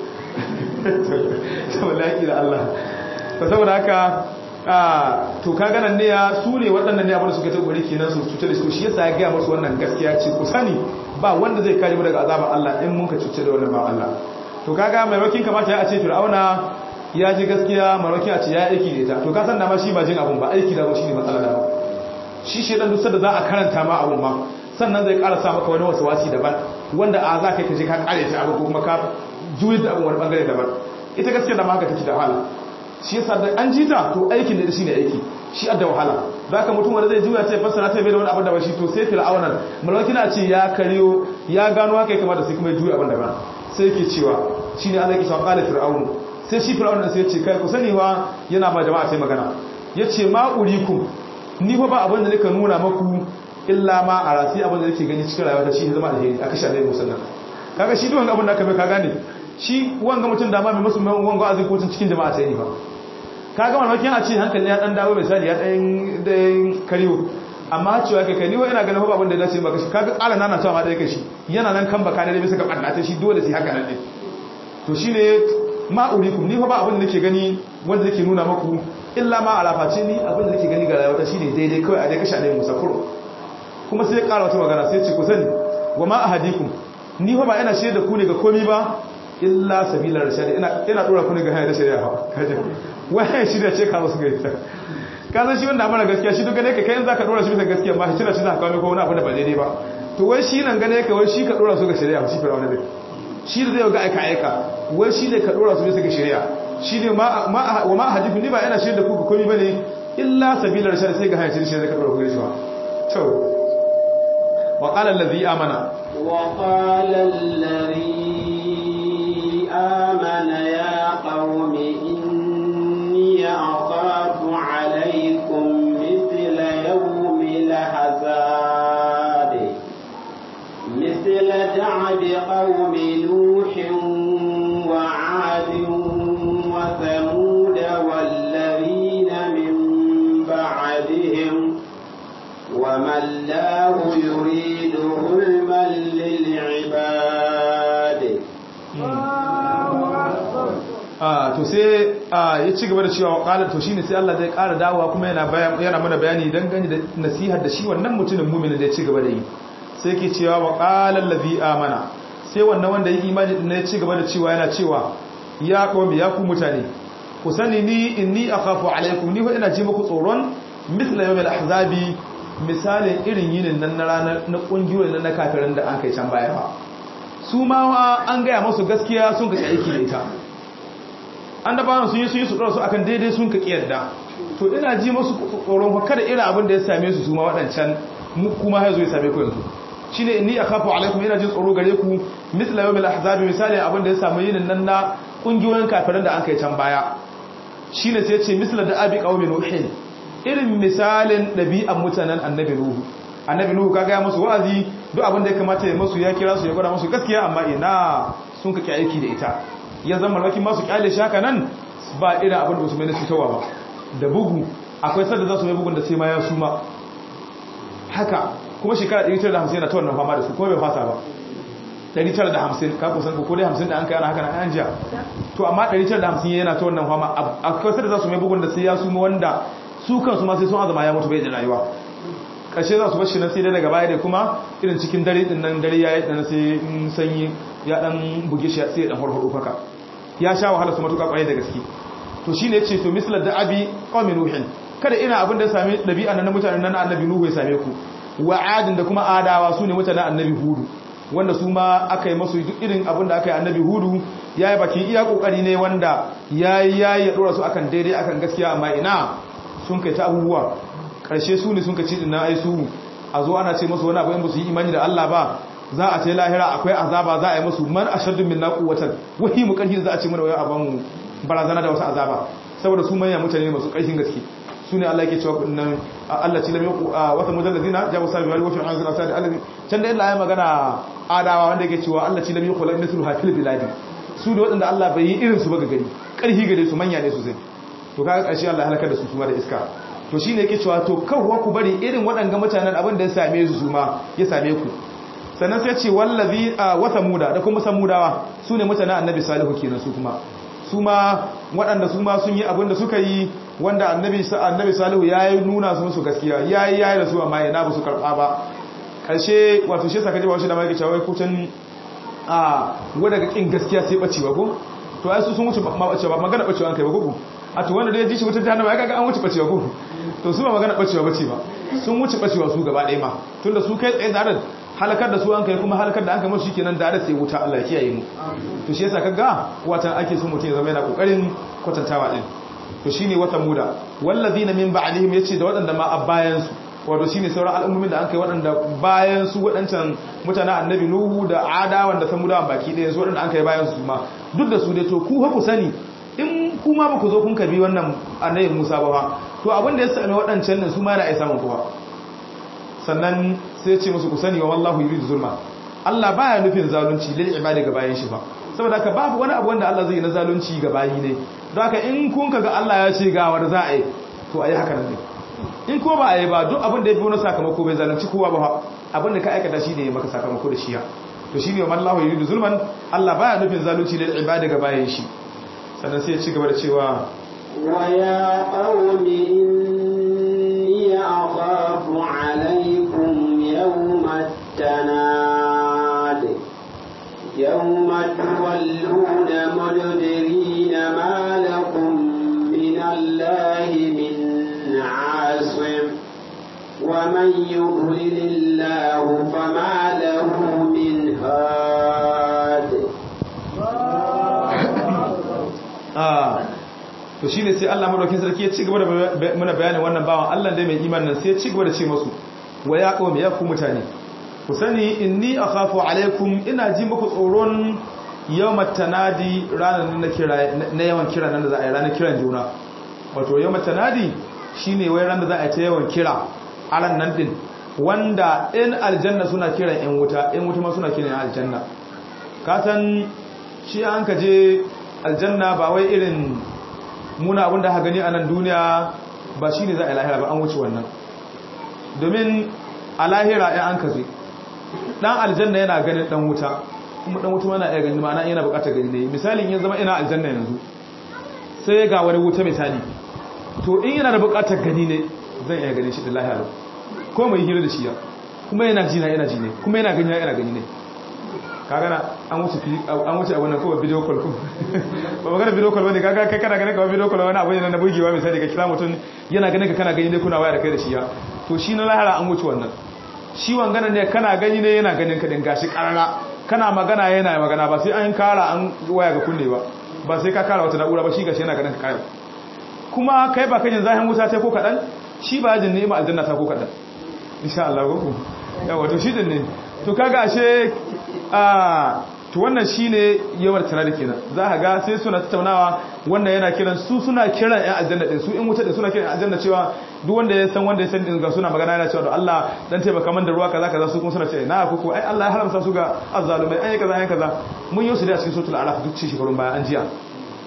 saboda yaki da Allah to saboda haka to kaga nan ne ya su ne waɗannan ne abin da suka ta gori kenan su cuce da su shi yasa ya ga musu wannan gaskiya ce ku sani ba wanda zai kare mu daga azabar Allah in mun ka cuce da wannan ba Allah to kaga maimakin kamata ya ce Fir'auna ya ji gaskiya marauki a ce ya aiki da ita to ka san da ma shi ba jin abun ba aiki da shi ne matsala da shi shedan duk da za a karanta ma abun ma sannan zai ƙara sa maka wani wasu wasi daban wanda a za ka yi kaje ka ƙare ta abu ko kuma ka juyi da abun wani bangare daban ita gaskiya da ma haka take da wahala shi yasa da an jita to aikin da shi ne aiki shi adda wahala za ka mutum wanda zai juya ta fassara ta bai da wani abin da ba shi to sai fir'aunan malauki na ce ya kariyo ya gano haka ya kamata sai kuma ya juya abin daban sai yake cewa shine Allah yake cewa qala fir'aunu sai shi fir'aun da sai ya ce kai ku sani wa yana ba jama'a sai magana ya ce ma urikum ni fa ba abin da nika nuna maku illa ma a rasi abin da nake gani cikin rayuwa ta shi zama alheri aka sha dai musallan kaga shi duwan abin da aka bai ka gane shi wanga mutum da ma mai musu wanga azin kotun cikin jama'a ta yi ba kaga mamakin a ce hankali ya dan dawo misali ya dan dan kariyo amma cewa kai kai ni wa ina ganin ba abin da dace maka shi kaga tsala nana cewa ma dai kai shi yana nan kan baka ne bisa ga ɓanna ta shi dole sai haka nan ne to shine ma'urikum ni fa ba abin da nake gani wanda nake nuna maku illa ma alafaci ni abin da nake gani ga rayuwa shine daidai kawai a dai kashe ne musafuru kuma sai ya ƙara wata magana sai ya ce ku sani wa ma ahadikum ni fa ba ina shaida ku ne ga komi ba illa sabila rashad ina ina dora ku ne ga hanyar da shari'a kaje wai shi da ce ka musu gaita ka san shi wanda amana gaskiya shi duk gane ka kai in zaka dora shi bisa gaskiya ma shi da shi zaka kawo ko wani abu da ba daidai ba to wai shi nan gane ka wai shi ka dora su ga shari'a shi fara wani shi da zai ga aika aika wai shi ne ka dora su bisa ga shari'a shi ne wa ma hadithu ni ba yana shirya da ku ga komai bane illa sabila rashad sai ga hanyar shari'a ka dora ku ga shi ba to wa qala allazi amana wa qala allazi amana ya qaumi inni akhafu alaykum mithla yawmi lahzab mithla da'b qaumi nuh wa 'ad wa thamud walladhina min ba'dihim وما الله يريد ظلما للعباد to sai ya ci gaba da cewa qala to shine sai Allah zai ƙara dawowa kuma yana yana mana bayani dan gani da nasihar da shi wannan mutumin mu'minin da ya ci gaba da yi sai yake cewa wa qala allazi amana sai wannan wanda yi imani din ya ci gaba da cewa yana cewa ya qawmi ya ku mutane ku sani ni inni akhafu alaikum ni fa ina ji muku tsoron misla yawmil ahzabi misalin irin yinin nan na ranar na kungiyoyin nan na kafirin da an kai can baya ba su ma an gaya masu gaskiya sun ka aiki da ita an da bayan sun yi sun yi su ɗora su akan daidai sun ka ƙiyarda to ina ji masu tsoron kada irin abin da ya same su su ma waɗancan kuma ya zo ya same ku yanzu shi ne ni a kafa alaikum ina jin tsoro gare ku misla yau mil ahzabi misalin abin da ya samu yinin nan na kungiyoyin kafirin da an kai can baya shi ne sai ce misla da abi ƙaumin nuhin irin misalin ɗabi'an mutanen annabi Nuhu annabi Nuhu kaga ya musu wa'azi duk abin da ya kamata ya musu ya kira su ya gwada musu gaskiya amma ina sun kake aiki da ita ya zama malaki masu kyale shaka nan ba irin abin da su mai na cutarwa ba da bugu akwai sanda za su mai bugun da sai ma ya suma haka kuma shekara 950 yana ta wannan fama da su kuma bai fasa ba 950 ka kusan ko dai 50 da an kai ana haka na an jiya to amma 950 yana ta wannan fama akwai sanda za su mai bugun da sai ya suma wanda su kansu ma sai sun azama ya mutu bai da rayuwa ƙarshe za su bashi na sai dai daga baya da kuma irin cikin dare din nan dare yayi dan sai in sanyi ya dan buge shi sai ya dan farfado faka ya sha wahala su matuƙa kwarai da gaske to shine yace to misla da abi qawmi nuhin kada ina abin da sami dabi'a na mutanen nan annabi nuhu ya same ku wa adin da kuma adawa su ne mutanen annabi hudu wanda su ma aka yi masu duk irin abin da aka yi annabi hudu ya yi bakin iya kokari ne wanda ya yi ya yi ya dora su akan daidai akan gaskiya amma ina sun kai ta abubuwa karshe su ne sun ka ci dinna ai su a zo ana ce musu wani abu in ba su yi imani da Allah ba za a ce lahira akwai azaba za a yi musu man ashaddu minna quwwatan wahi mu karhi za a ce mana wai aban barazana da wasu azaba saboda su manyan mutane masu karfin gaske su ne Allah yake cewa nan Allah ci lam yaku wata mujalladina jabu sabi wal wafi an zalata da alabi can da Allah ya magana adawa wanda yake cewa Allah ci lam yaku la mithlu hafil biladi su da wadanda Allah bai yi irin su ba ga gari karhi gare su manya ne su zai to kaga karshe Allah halaka da su kuma da iska to shine yake cewa to kawwa ku bari irin waɗanga mutanen abin da ya same su ma ya same ku sannan sai ce wallazi wa samuda da kuma samudawa su ne mutanen annabi salihu kenan su kuma su ma waɗanda su ma sun yi abin da suka yi wanda annabi annabi salihu ya yi nuna su musu gaskiya ya yi ya yi da su amma yana ba su karɓa ba ƙarshe wato shi saka jiba shi da mai cewa kucin a wadda ga ƙin gaskiya sai ɓacewa ko to ai su sun wuce ma ɓacewa ba magana ɓacewa an kai ba ko a to wanda da ya ji shi wutar jahannama ya kaga an wuce ɓacewa ko to su ba magana ɓacewa bace ba sun wuce ɓacewa su gaba ɗaya ma tunda su kai tsaye da halakar da su an kai kuma halakar da an kai masu kenan da sai wuta Allah ya kiyaye mu to shi yasa kaga wata ake so mutum ya zama yana kokarin kwatantawa din to shine wata muda wallazina min ba'dihim yace da wadanda ma a bayan su wato shine sauran al'ummomin da an kai wadanda bayan su wadancan mutanen annabi nuhu da ada wanda samuda baki ɗaya su wadanda an kai bayan su ma duk da su dai to ku ku sani in kuma ba ku zo kun kabi wannan annabi Musa ba to abin da ya sami wadancan nan su ma yana isa mun kuwa sannan sai ce musu ku sani wa wallahu yuridu zulma Allah baya nufin zalunci lil ibadi ga bayan shi ba saboda haka babu wani abu wanda Allah zai yi na zalunci ga bayi ne don haka in kun kaga Allah ya ce ga wanda za a yi to ayi haka nan ne in ko ba a yi ba duk abin da ya fi wani sakamako bai zalunci kowa ba abin da ka aikata shi ne maka sakamako da shiya to shine wa wallahu yuridu zulman Allah baya nufin zalunci lil ibadi ga bayan shi sannan sai ya ci gaba da cewa wa ya qaumi inni akhafu alaykum يوم التناد يوم تولون مدبرين ما لكم من الله من عاصم ومن يضلل الله فما له من هاد آه to shine sai Allah madaukakin sarki ya ci gaba da muna bayanin wannan bawan Allah dai mai imanin sai ya ci gaba da ce masu wa ya qawmi ya ku mutane ku sani inni akhafu alaikum ina ji muku tsoron yawmat tanadi ranar na kira na yawan kira nan da za a yi ranar kiran juna wato yawmat tanadi shine wai ran da za a yi ta yawan kira a ran nan din wanda in aljanna suna kiran yan wuta yan wuta ma suna kiran aljanna ka san shi an ka je aljanna ba wai irin muna abinda ha gani a nan duniya ba shine za a yi lahira ba an wuce wannan domin a lahira ya an kaze dan aljanna yana ganin dan wuta kuma dan wuta mana iya gani ma'ana yana bukatar gani ne misalin ya zama ina aljanna yanzu sai ga wani wuta misali to in yana da bukatar gani ne zan iya gani shi da lahira ko mai hira da shi ya kuma yana jina yana ji ne kuma yana gani yana gani ne kaga na an wuce an wuce abun nan ko video call ko ba magana video call bane kaga kai kana ganin ka video call wani abu ne na bugewa misali ka kira mutum yana ganin ka kana gani ne kuna waya da kai da shi ya to shi na lahara an wuce wannan shi wangana ne kana gani ne yana ganin ka din gashi karara kana magana yana magana ba sai an kara an waya ga kunne ba ba sai ka kara wata na'ura ba shi gashi yana ganin ka kayan kuma kai ba kajin zahin wuta ta ko kadan shi ba jin ni'ima aljanna ta ko kadan insha Allah ko yawa to shi din ne to kaga ashe a to wannan shine yawar tana da kenan za ka ga sai suna tattaunawa wannan yana kiran su suna kiran ƴan aljanna din su in wuta din suna kiran aljanna cewa duk wanda ya san wanda ya san din ga suna magana yana cewa Allah dan taimaka man da ruwa kaza kaza su kuma suna cewa na kuku ai Allah ya haramta su ga azzalumai ai kaza ai kaza mun yi su da cikin suratul araf duk ci shekarun baya an jiya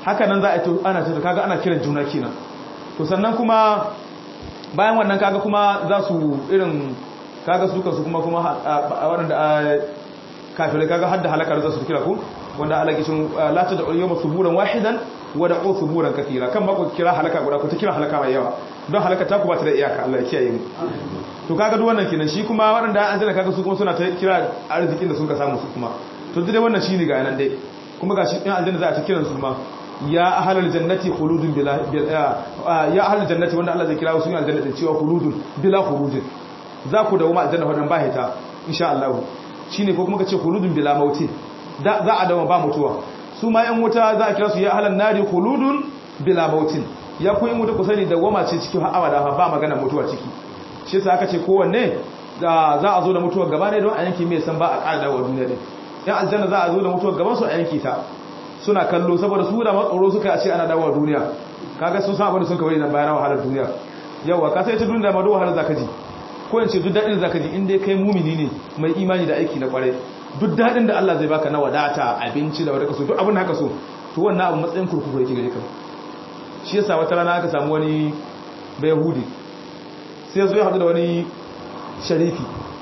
haka nan za a to ana ta kaga ana kiran juna kenan to sannan kuma bayan wannan kaga kuma za su irin kaga su kansu kuma kuma waɗanda kafirai kaga hadda halakar za su kira ku wanda Allah kishin la ta da yawma suburan wahidan wa da suburan kathira kan mako kira halaka guda ko ta kira halaka mai yawa don halaka ta ku ba ta da iyaka Allah ya kiyaye mu to kaga duk wannan kenan shi kuma waɗanda an jira kaga su kuma suna ta kira arzikin da sun ka samu su kuma to duk dai wannan shine ga nan dai kuma gashi in aljanna za a ta kiran su ma ya ahlal jannati khuludun bila ya ahlal jannati wanda Allah zai kira su aljanna da cewa khuludun bila khurujin za ku dawo ma aljanna wannan ba hita insha Allah shine ko kuma kace khuludun bila mauti da za a dawo ba mutuwa su ma yan wuta za a kira su ya ahlan nari khuludun bila mautin ya ku in wuta ku sani da goma ce cikin abada ba magana mutuwa ciki shi yasa aka ce kowanne za a zo da mutuwar gaba ne don a yanki mai san ba a ƙara dawo duniya din yan aljanna za a zo da mutuwar gaban su a yanki ta suna kallo saboda su da matsoro suka a ce ana dawo duniya kaga sun san abin da sun kawai nan bayan wahalar duniya yawa ka sai ta duniya ma do wahalar zaka ji ko in ce duk daɗin zaka ji inda kai mumini ne mai imani da aiki na kwarai duk daɗin da Allah zai baka na wadata abinci da wadaka so duk abin da haka so to wannan abu matsayin kurkuku yake gare ka shi yasa wata rana aka samu wani bai yahudi sai ya zo ya haɗu da wani sharifi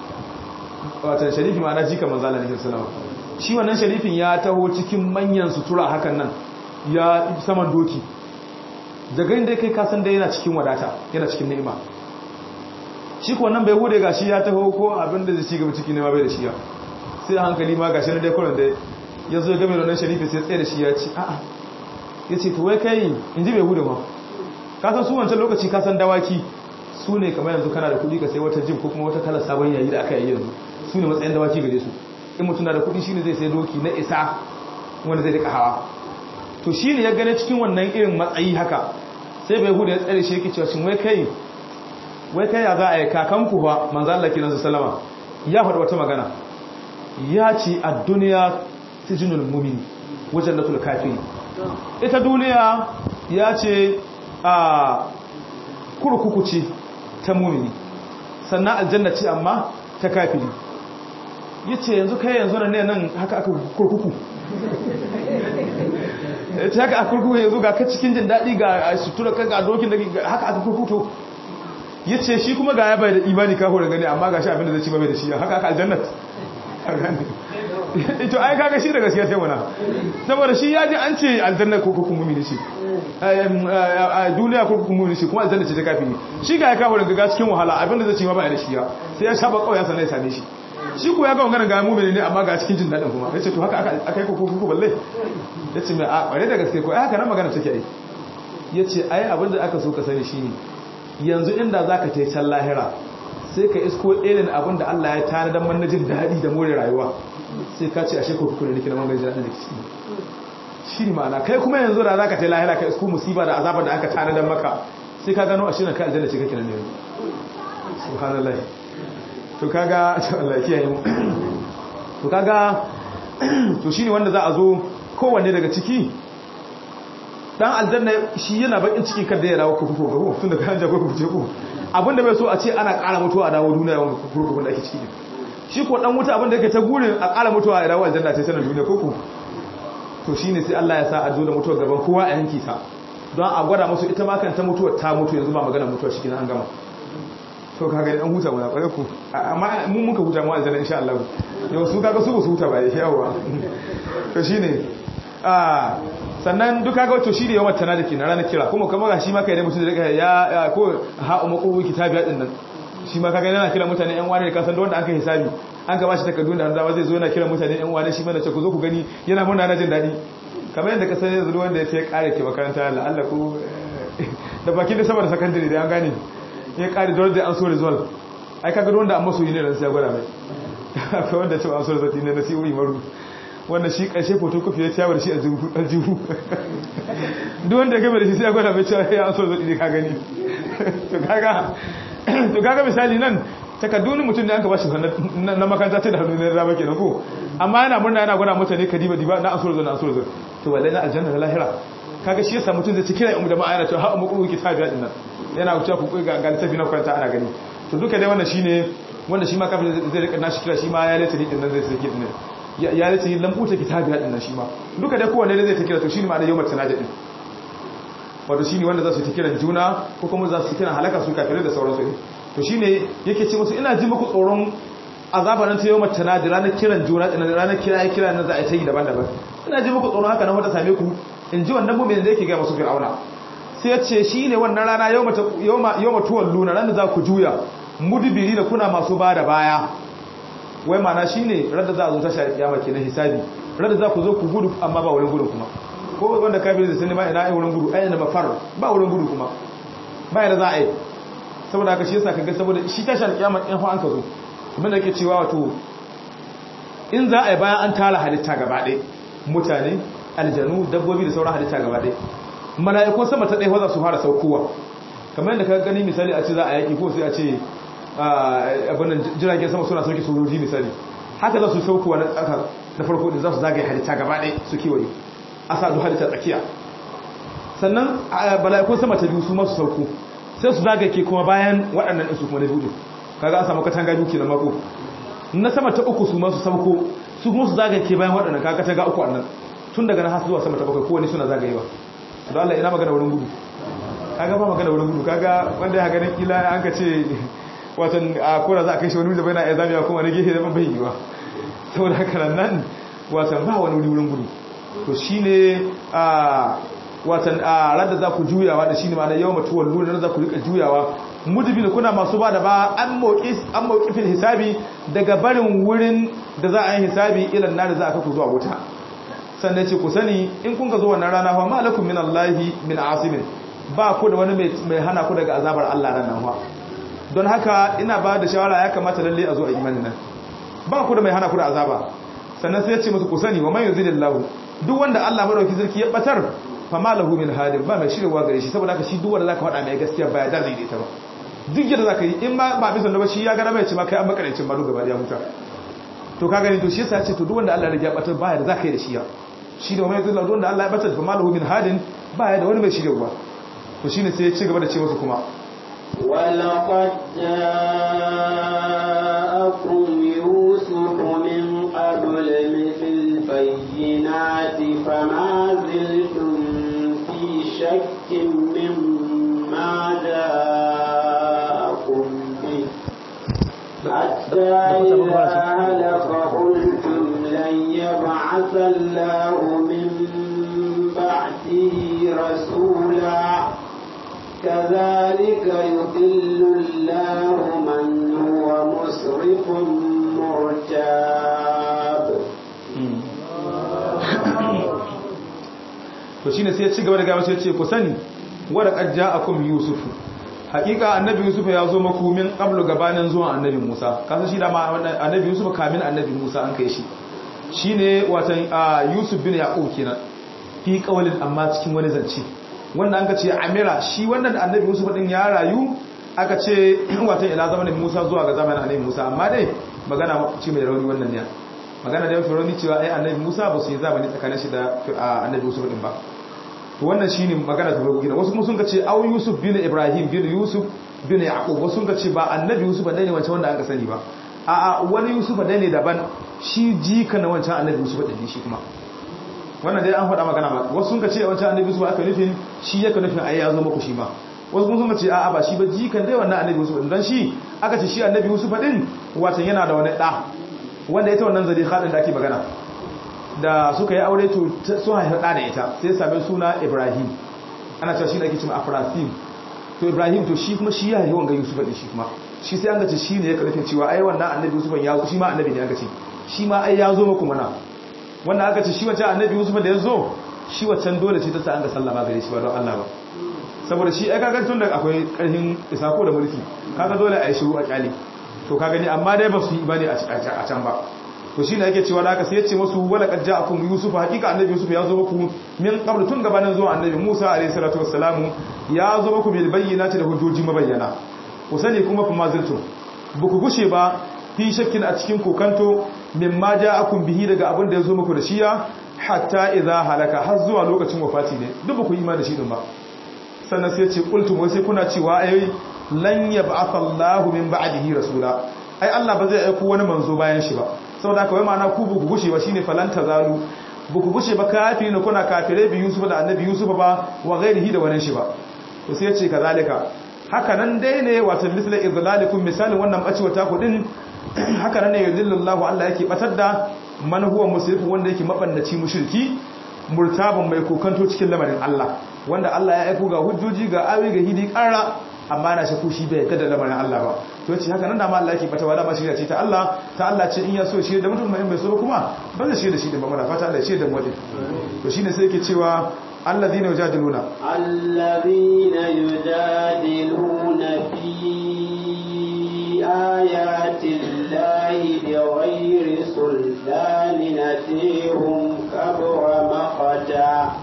wata sharifi ma'ana jika manzala ne sallama shi wannan sharifin ya taho cikin manyan sutura hakan nan ya saman doki daga inda kai kasan da yana cikin wadata yana cikin ni'ima shi ko nan bai hude gashi ya taho ko abin da zai ci gaba ciki ne ma bai da shi ya sai hankali ma gashi na dai kullun da ya zo game da wannan sharifi sai tsaye da shi ya ce a'a ya ce to wai kai in ji bai hude ma kasan su wancan lokaci kasan dawaki su ne kamar yanzu kana da kuɗi ka sai wata jim ko kuma wata kalar sabon yayi da aka yi yanzu su ne matsayin dawaki gare su in mutum na da kuɗi shine zai sai doki na isa wanda zai rika hawa to shine ya gane cikin wannan irin matsayi haka sai bai hude ya tsare shi yake cewa shin wai kai wai kai ya za a yi kakanku ba manzan Allah kiransu salama ya faɗi wata magana ya ce a duniya sijinul mumini wajen da kafiri ita duniya ya ce a kurkuku ce ta mumini sannan aljanna ce amma ta kafiri ya ce yanzu kai yanzu nan ne nan haka aka kurkuku ta haka aka kurkuku yanzu ga ka cikin jin daɗi ga sutura kan ga dokin da haka aka kurkuku ya ce shi kuma ga ya bai da imani kawo da gani amma ga shi abinda zai ci bai da shi haka aka aljannat ito ai kaga shi da gaskiya sai wana saboda shi ya ji an ce aljanna ko kuma mumini shi a duniya ko kuma mumini shi kuma aljanna ce ta kafi shi ga ya kawo da ga cikin wahala abinda zai ci ma bai da shi ya sai ya shaba kawai ya sanar ya same shi shi ko ya ga wannan ga mumini ne amma ga cikin jin dadin kuma yace to haka aka yi ko ko balle yace mai a bare da gaske ko ai haka nan magana take ai yace ai abinda aka so ka sani shine yanzu inda za ka tai can lahira sai ka isko irin abin da Allah ya tare don manajin daɗi da more rayuwa sai ka ce a shekau kuku da nake na manajin daɗi da ke shi ne ma'ana kai kuma yanzu da za ka tai lahira ka isko musiba da azabar da aka tare don maka sai ka gano a shi na ka aljanna ce kake nan yanzu subhanallah to kaga Allah kiyaye mu to kaga to shine wanda za a zo kowanne daga ciki dan aljanna shi yana bakin ciki kada ya dawo kurkuku ga tun da kan jago kurkuku ce ku abinda bai so a ce ana ƙara mutuwa a dawo duniya wanda kurkuku da ake ciki shi ko dan wuta abinda yake ta gurin a ƙara mutuwa a dawo aljanna sai sanar duniya kurkuku to shine sai Allah ya sa a zo da mutuwa gaban kowa a yanki ta don a gwada musu ita ma kan ta mutuwa ta mutu yanzu ba magana mutuwa shi an gama to kaga an huta mu na kware ku amma mun muka huta mu aljanna insha Allah yau su kaga su ba su huta ba yawa to shine ah sannan duka ga wato shi da yawan tana da ke na ranar kira kuma kamar ga shi ma kai da mutum da daga ya ko ha umu kitabi din nan shi ma kaga yana kira mutane yan wani da kasan da wanda aka hisabi an ka bashi takardun da hanzawa zai zo yana kira mutane yan wani shi mana ce ku zo ku gani yana murna na jin daɗi kamar yadda ka sani yanzu wanda ya ce kare ke makaranta la'alla ko da bakin da saboda sakandare da an gane ya kare dole da an so result ai kaga wanda an masoyi ne ran sai ya gwada mai akwai wanda ce an so result ne na siyo maru wanda shi ƙarshe photocopy ya ciyawar shi a jihu duk wanda ya gaba da shi sai ya gwada mai cewa ya so zaɗi ne ka gani to kaga misali nan takaddunin mutum da an ka ba shi na makaranta ta da hannu na rama kenan ko amma yana murna yana gwada mutane ka diba diba na an so zaɗi na an so zaɗi to wallahi na aljanna da lahira kaga shi yasa mutum zai ci kira yan jama'a yana cewa ha'a muku ki tabiya din nan yana wuce ku ga ga tafi na kwanta ana gani to duka dai wannan shine wanda shi ma kafin zai rika nashi kira shi ma ya leta din nan zai sake din ya nace lambuta kitabiya din nan shi ma duka dai kowanne ne zai ta kira to shine ma'ana yawmat tanajid din wato shine wanda za su ta kiran juna ko kuma za su kiran halaka su kafirai da sauransu ne to shine yake ce musu ina ji muku tsoron azaba nan ta yawmat tanajid ranar kiran juna ranar kira kira nan za a yi daban-daban ina ji muku tsoron haka nan wata same ku in ji wannan mu'min da yake ga masu fir'auna sai ya ce shine wannan rana yawma yawma yawma tuwalluna ran da za ku juya mudbiri da kuna masu bada baya wai mana shine radda za a zo ta shari'a kiyama kenan hisabi radda za ku zo ku gudu amma ba wurin gudu kuma ko wanda kafin da sani ma ina ai wurin gudu ai na mafar ba wurin gudu kuma ba yadda za a yi saboda haka shi yasa kaga saboda shi ta shari'a kiyama in fa an ka zo kuma da yake cewa wato in za a yi bayan an tara halitta gaba ɗaya mutane aljanu dabbobi da sauran halitta gaba ɗaya mala'ikun sama ta ɗaya za su fara saukowa kamar yadda ka gani misali a ce za a yaƙi ko sai a ce abinnan jiragen sama suna sauke sojoji misali haka za su saukowa na tsaka na farko da za su zagaye halitta gaba ɗaya su kewaye a sa halitta tsakiya sannan bala'ikun sama ta biyu su masu sauko sai su zagaye ke kuma bayan waɗannan ɗin su kuma na biyu kaga an samu katanga biyu na mako na sama ta uku su masu sauko su kuma su zagaye ke bayan waɗannan kaga katanga uku annan tun daga na hasu zuwa sama ta bakwai kowane suna zagayewa don Allah ina magana wurin gudu kaga ba magana wurin gudu kaga wanda ya ganin kila an ka ce watan a kora za a kai shi wani wuri da bai na ya zamiya kuma na gefe da ban bai yiwa saboda haka nan watan ba wani wuri wurin gudu to shine a watan a radda za ku juyawa da shine ma'ana yawan mutuwar luna za ku rika juyawa mudubin kuna masu ba da ba an mauki an mauki fil hisabi daga barin wurin da za a yi hisabi ilan na da za a kaku zuwa wuta sannan ce ku sani in kun ka zo wannan rana fa malakum min Allahi min asimin ba ku da wani mai hana ku daga azabar Allah ran nan fa don haka ina ba da shawara ya kamata lalle a zo a imanin nan ba ku da mai hana ku da azaba sannan sai ya ce musu ku sani wa man yuzilillahu duk wanda Allah madauki sarki ya batar fa malahu min hadin ba mai shirwa gare shi saboda haka shi duk wanda zaka faɗa mai gaskiya ba ya da zai ta ba duk yadda zaka yi in ma ba bisa da ba shi ya ga mai ce ma kai an makarancin ma duk gaba ya huta to ka gani to shi yasa ya ce to duk wanda Allah ya batar ba ya da zaka yi da shi ya shi da wani zai wanda Allah ya batar fa malahu min hadin ba ya da wani mai shirwa to shine sai ya ci gaba da ce musu kuma ولقد جاءكم يوسف من قبل بالبينات فما زلتم في شك مما جاءكم به حتى إذا هلك قلتم لن يبعث الله من بعده رسولا كذلك يضل الله من هو مسرف مرتاب to shine sai ya ci gaba da gaba sai ya ce ku sani wada qad ja'akum yusuf hakika annabi yusuf ya zo maku min qablu gabanin zuwan annabi musa kasan shi da ma annabi yusuf kamin annabi musa an kai shi shine watan yusuf bin yaqub kenan fi qawlin amma cikin wani zance wanda an ka ce amira shi wannan annabi yusuf din ya rayu aka ce watan ila zamanin musa zuwa ga zamanin annabi musa amma dai magana ce mai rauni wannan ne magana da mafi rauni cewa ai annabi musa ba su yi zamani tsakanin shi da annabi yusuf din ba to wannan shine magana ta farko gina wasu kuma sun ka ce au yusuf bin ibrahim bin yusuf bin yaqub wasu sun ka ce ba annabi yusuf ne wancan wanda aka sani ba a'a wani yusuf ne daban shi jika na wancan annabi yusuf din shi kuma wannan dai an faɗa magana ba wasu sun ka ce wancan annabi yusuf aka nufin shi yake nufin ai ya zo muku shi ma wasu kuma sun ka ce a'a ba shi ba jikan dai wannan annabi yusuf din dan shi aka ce shi annabi yusuf din watan yana da wani da wanda ita wannan zali khadin da ake magana da suka yi aure to sun haifa da ita sai ya same suna ibrahim ana cewa shi da ake cewa afrasim to ibrahim to shi kuma shi ya haifa wanga yusuf din shi kuma shi sai an ga ce shi ne ya karfin cewa ai wannan annabi yusuf ya shi ma annabi ne aka ce shi ma ai ya zo muku mana wannan aka ce shi wancan annabi yusuf da ya zo shi wancan dole ce ta sa an ga sallama gare shi ba don Allah ba saboda shi ai kaga tun da akwai karhin isako da mulki kaga dole a yi shiru a kyali to ka gani amma dai ba su yi bane a can ba to shine yake cewa da aka sai ya ce musu wala qad ja'akum yusuf hakika annabi yusuf ya zo muku min qabl tun gabanin zuwa annabi musa alayhi salatu wassalamu ya zo muku bil bayyinati da hujjoji mabayyana ku sani kuma fa maziltum buku gushe ba fi shakkin a cikin kokanto mimma ja'akum bihi daga abin da ya zo muku da shiya hatta idza halaka har zuwa lokacin wafati ne duk ba ku imani da shi din ba sannan sai ya ce qultum wai sai kuna cewa ai lan yab'atha Allahu min ba'dihi rasula ai Allah ba zai aiko wani manzo bayan shi ba saboda haka wai ma'ana ku buku gushe ba shine falanta zalu buku gushe ba kafiri ne kuna kafirai bi Yusuf da annabi Yusuf ba wa ghairihi da wannan shi ba to sai ya ce kazalika haka nan dai ne wato misla idlalikum misalin wannan bacewa ta ku din haka nan ne yudillullahu Allah yake batar da man huwa musrifun wanda yake mabannaci mushriki murtabun mai kokanto cikin lamarin Allah wanda Allah ya aiko ga hujjoji ga awi ga hidi karra amma na shaku shi bai kada lamarin Allah ba to ce haka nan da ma Allah yake bata wala ma shirya ce ta Allah ta Allah ce in ya so shi da mutum mai bai so kuma ba zai shi da shi da ba muna fata Allah ya ce da mu to shine sai yake cewa alladhina yujadiluna alladhina yujadiluna fi ayati llahi bighayri sultanin atihum kabura maqata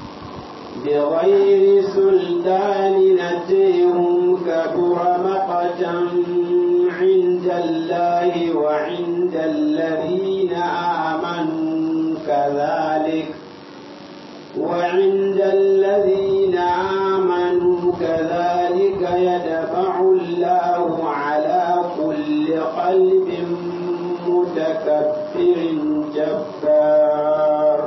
بغير سلطان نتيهم كبر مقتا عند الله وعند الذين آمنوا كذلك وعند الذين آمنوا كذلك يدفع الله على كل قلب متكبر جبار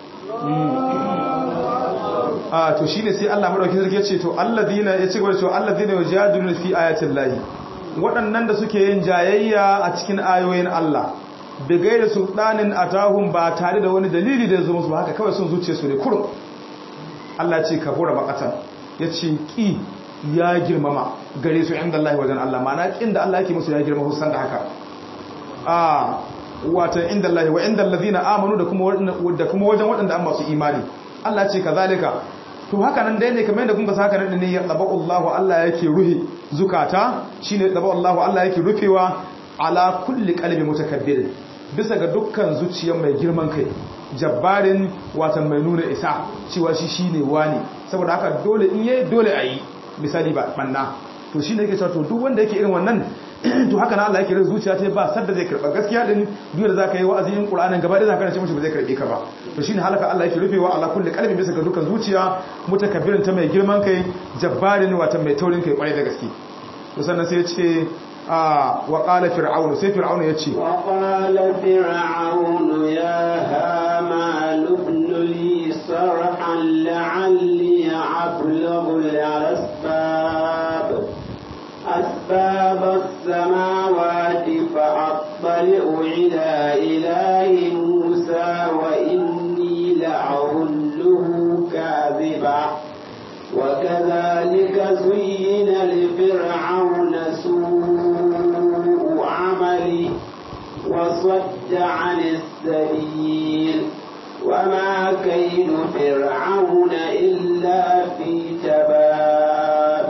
a to shine sai Allah madaukakin sarki yace to alladhina yace gaba to alladhina yujadiluna fi ayatil lahi waɗannan da suke yin jayayya a cikin ayoyin Allah bi gairi sultanin atahum ba tare da wani dalili da yazo musu ba haka kawai sun zuciye su ne kurum Allah ce kabura baqatan yace ki ya girmama gare su inda Allah wajen Allah ma'ana kin da Allah yake musu ya girma husan da haka a wata inda Allah wa inda allazina amanu da kuma da kuma wajen waɗanda an masu imani Allah ce kazalika to haka nan dai ne kamar yadda kun ga haka nan ne ya daba Allahu Allah yake ruhi zukata shine daba Allahu Allah yake rufewa ala kulli qalbi mutakabbir bisa ga dukkan zuciyar mai girman kai jabbarin watan mai nuna isa cewa shi shine wani saboda haka dole in yayi dole ayi misali ba banna to shine yake cewa to duk wanda yake irin wannan to haka na Allah yake rin zuciya ta ba sadda zai karba gaskiya din duk da zaka yi wa'azi in Qur'anin gaba da zaka ce mishi ba zai karbe ka ba to shine halaka Allah yake rufewa ala kulli qalbi bisa ga dukkan zuciya mutakabbirin ta mai girman kai jabbarin wata mai taurin kai kwarai da gaske to sannan sai ya ce wa qala fir'aun sai fir'aun ya ce wa qala fir'aun ya haman ibn li sarhan la'alli ablughu al-asbab أسباب السماوات فأطلع إلى إله موسى وإني لأظنه كاذبا وكذلك زين لفرعون سوء عمله وصد عن السبيل وما كيد فرعون إلا في تباب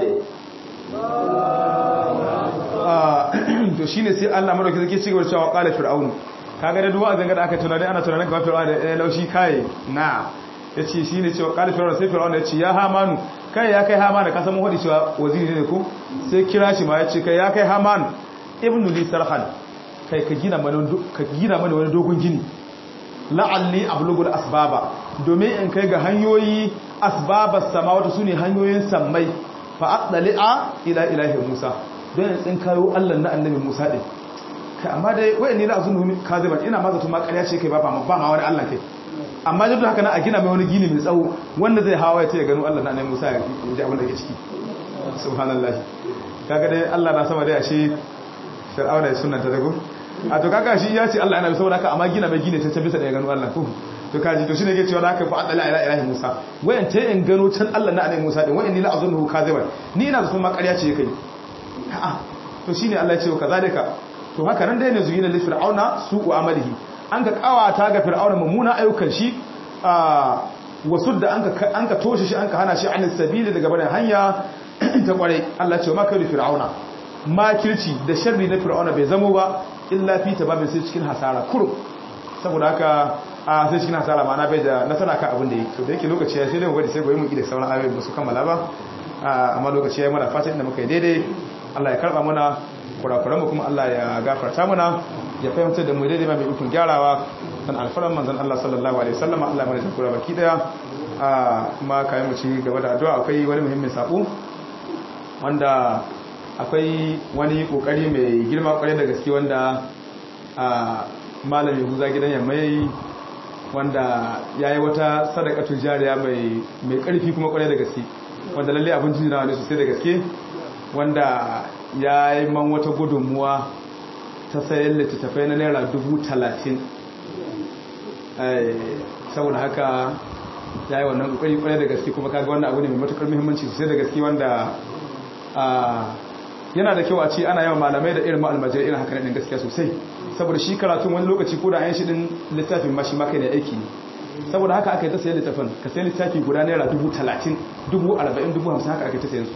to shine sai Allah madauki zake cigaba da cewa qala fir'aun kaga da duwa zanga da aka tunani ana tunanin ga fir'aun da laushi kai na yace shine cewa qala fir'aun sai fir'aun yace ya hamanu kai ya kai hamanu ka san mun hodi cewa waziri ne ko sai kira shi ma yace kai ya kai haman ibnu li sarhan kai ka gina mana ka gina mana wani dogon gini la'alli ablugul asbaba domin in kai ga hanyoyi asbabas samawati sune hanyoyin sammai fa aqdali'a ila ilahi musa don yin tsin kayo Allah na annabi Musa ɗin kai amma dai wayan ni na azunu kaziban ina ma zato ma ƙarya ce kai ba ba ma wani Allah kai amma duk haka na a gina mai wani gini mai tsawo wanda zai hawa ya ce ya gano Allah na annabi Musa ya ji abin da ke ciki subhanallahi kaga dai Allah na sama dai ashe fir'auna ya sunanta dago a to kaga shi ya ce Allah yana saboda haka amma gina mai gine ta bisa da ya gano Allah ko to kaji to shine yake cewa haka fa adala ila ilahi Musa wayan ta in gano can Allah na annabi Musa din wayan ni la azunhu kaziban ni ina zato ma ƙarya ce kai a'a to shine Allah ya ce kazalika to haka nan dai ne zuyina li fir'auna su'u amalihi an ka kawata ga fir'auna mummuna ayyukan shi a wasu da an ka an ka toshe shi an ka hana shi an sabili daga barin hanya ta kware Allah ya ce ma kai fir'auna makirci da sharri na fir'auna bai zamo ba illa fi tababin sai cikin hasara kurum saboda haka a sai cikin hasara ma na bai da nasara kan abin da yake to da yake lokaci ya sai dai mu bari sai goyi mu da sauran ayoyi ba su kammala ba amma lokaci ya yi mana fatan da muka yi daidai Allah ya karba mana kurakuran mu kuma Allah ya gafarta mana ya fahimtar da mu daidai mai ikon gyarawa dan alfaran manzon Allah sallallahu alaihi wasallam Allah mai zakura baki daya kuma kayan mu ci gaba da addu'a akwai wani muhimmin sako wanda akwai wani kokari mai girma kwarai da gaske wanda malam yahuza gidan yamma yayi wanda yayi wata sadaqatul jariya mai mai karfi kuma kwarai da gaske wanda lalle abin jira ne sosai da gaske wanda yayi man wata gudunmuwa ta sayan littattafai na naira dubu talatin saboda haka ya yi wannan kokari kwarai da gaske kuma kaga wannan abu ne mai matukar muhimmanci sosai da gaske wanda yana da kyau a ce ana yawan malamai da irin ma'almajirai irin haka ɗin gaskiya sosai saboda shi karatun wani lokaci ko da an shi ɗin littafin ma shi maka ne aiki ne saboda haka aka yi ta sayan littafin ka sayan littafi guda naira dubu talatin dubu arba'in dubu hamsin haka aka yi ta sayan su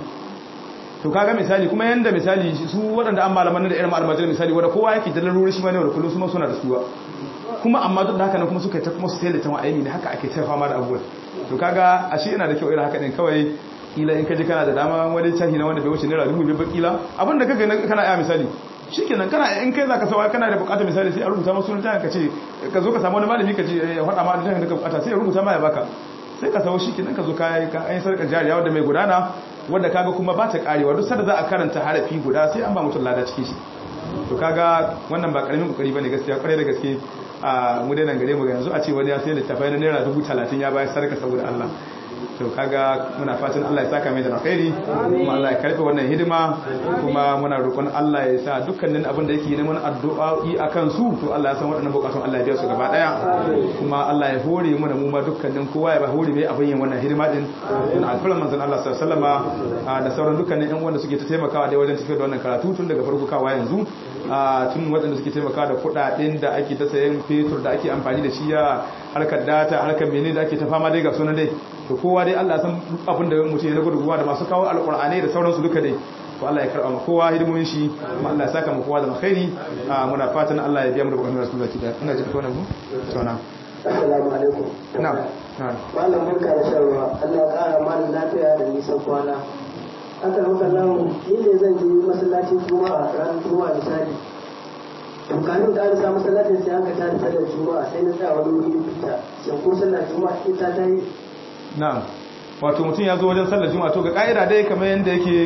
to kaga misali kuma yanda misali su waɗanda an malaman da irin ma'almajirai misali wanda kowa yake da larurori shi ma ne da kullum su ma suna da suwa kuma amma duk da haka nan kuma suka yi ta kuma su sayar da tawa aini ne haka ake ta fama da abubuwan to kaga ashe yana da kyau irin haka din kawai kila in ka ji kana da dama wani tahi na wanda bai wuce naira dubu biyar kila abin da kaga kana iya misali shikenan kana in kai zaka sawa kana da bukatar misali sai a rubuta masu sunan ka ce ka zo ka samu wani malami ka ce ya faɗa ma da jahin da ka bukata sai ya rubuta ma ya baka sai ka sawo shikenan ka zo ka yi ka ayin sarkar jariya wanda mai gudana wanda kaga kuma ba ta karewa duk sanda za a karanta harafi guda sai an ba mutum lada cikin shi to kaga wannan ba karamin kokari bane gaskiya kwarai da gaske a mu dai nan gare mu yanzu a ce wani ya sai littafai na naira dubu talatin ya bayar sarka saboda Allah to kaga muna fatan Allah ya saka mai da alkhairi kuma Allah ya karfe wannan hidima kuma muna roƙon Allah ya sa dukkanin abin da yake neman addu'o'i akan su to Allah ya san waɗannan bukatun Allah ya biya su gaba daya kuma Allah ya hore mu da mu ma dukkanin kowa ya ba hore mai abin yin wannan hidima din don alfalan manzon Allah sallallahu alaihi wasallama da sauran dukkanin ƴan wanda suke ta taimakawa da wajen tafiyar da wannan karatu tun daga farko kawa yanzu tun waɗanda suke taimakawa da kuɗaɗen da ake ta sayan fetur da ake amfani da shi ya harkar data harkar menene da ake ta fama dai ga sunan dai to kowa dai Allah san abin da mutum ya gudunmuwa da masu kawo alƙur'anai da sauransu duka dai to Allah ya karɓa ma kowa hidimomin shi kuma Allah ya saka ma kowa da alkhairi muna fatan Allah ya biya mu da bukatun rasul zaki da ina jin kona mu to na assalamu alaikum na na malam barka da sharwa Allah ya ƙara malam lafiya da nisan kwana haka muka lamu ni ne zan je masallacin juma'a ranar juma'a misali tukanin da an sa masallacin sai aka tada sallar juma'a sai na tsaya wani wuri fita shin ko sallar juma'a ita ta yi na'am wato mutum ya zo wajen sallar juma'a to ga ka'ida dai kamar yadda yake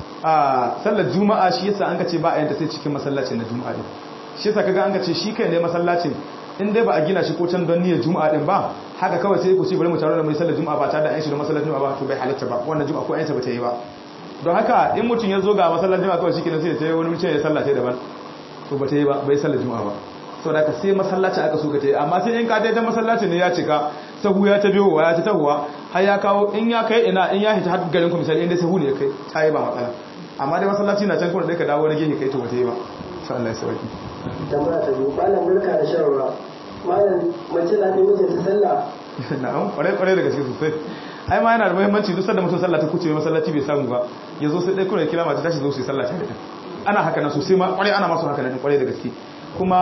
a sallar juma'a shi yasa an ka ce ba a yanta sai cikin masallacin na juma'a din shi yasa kaga an ka ce shi kai ne masallacin in dai ba a gina shi ko can don niyyar juma'a din ba haka kawai sai ku ce bari mu taro da mai sallar juma'a ba tare da an shi da masallacin juma'a ba to bai halatta ba wannan juma'a ko ayyanta ba ta yi ba don haka in mutum ya zo ga masallacin juma'a kawai shi kenan sai ya tayi wani mutum ya sallace daban to ba ta yi ba bai sallar juma'a ba sau da ka sai masallacin aka suka ta yi amma sai in ka daidai masallacin ne ya cika sahu ya ta biyo wa ya ta tahuwa har ya kawo in ya kai ina in ya hita har garin ku misali inda sahu ne ya kai ta yi ba matsala amma dai masallaci na can kuma da ka dawo wani gefe kai to wata yi ba sai Allah ya sauki tambaya ta biyu malam barka da shan ruwa malam mace na fi mijinta sallah na'am kwarai kwarai da gaske sosai ai ma yana da muhimmanci duk sanda mutum sallah ta kuce masallaci bai samu ba ya zo sai dai kuma ya kira mata tashi zo su yi sallah tare da ana haka nan sosai ma kwarai ana masu haka nan kwarai da gaske kuma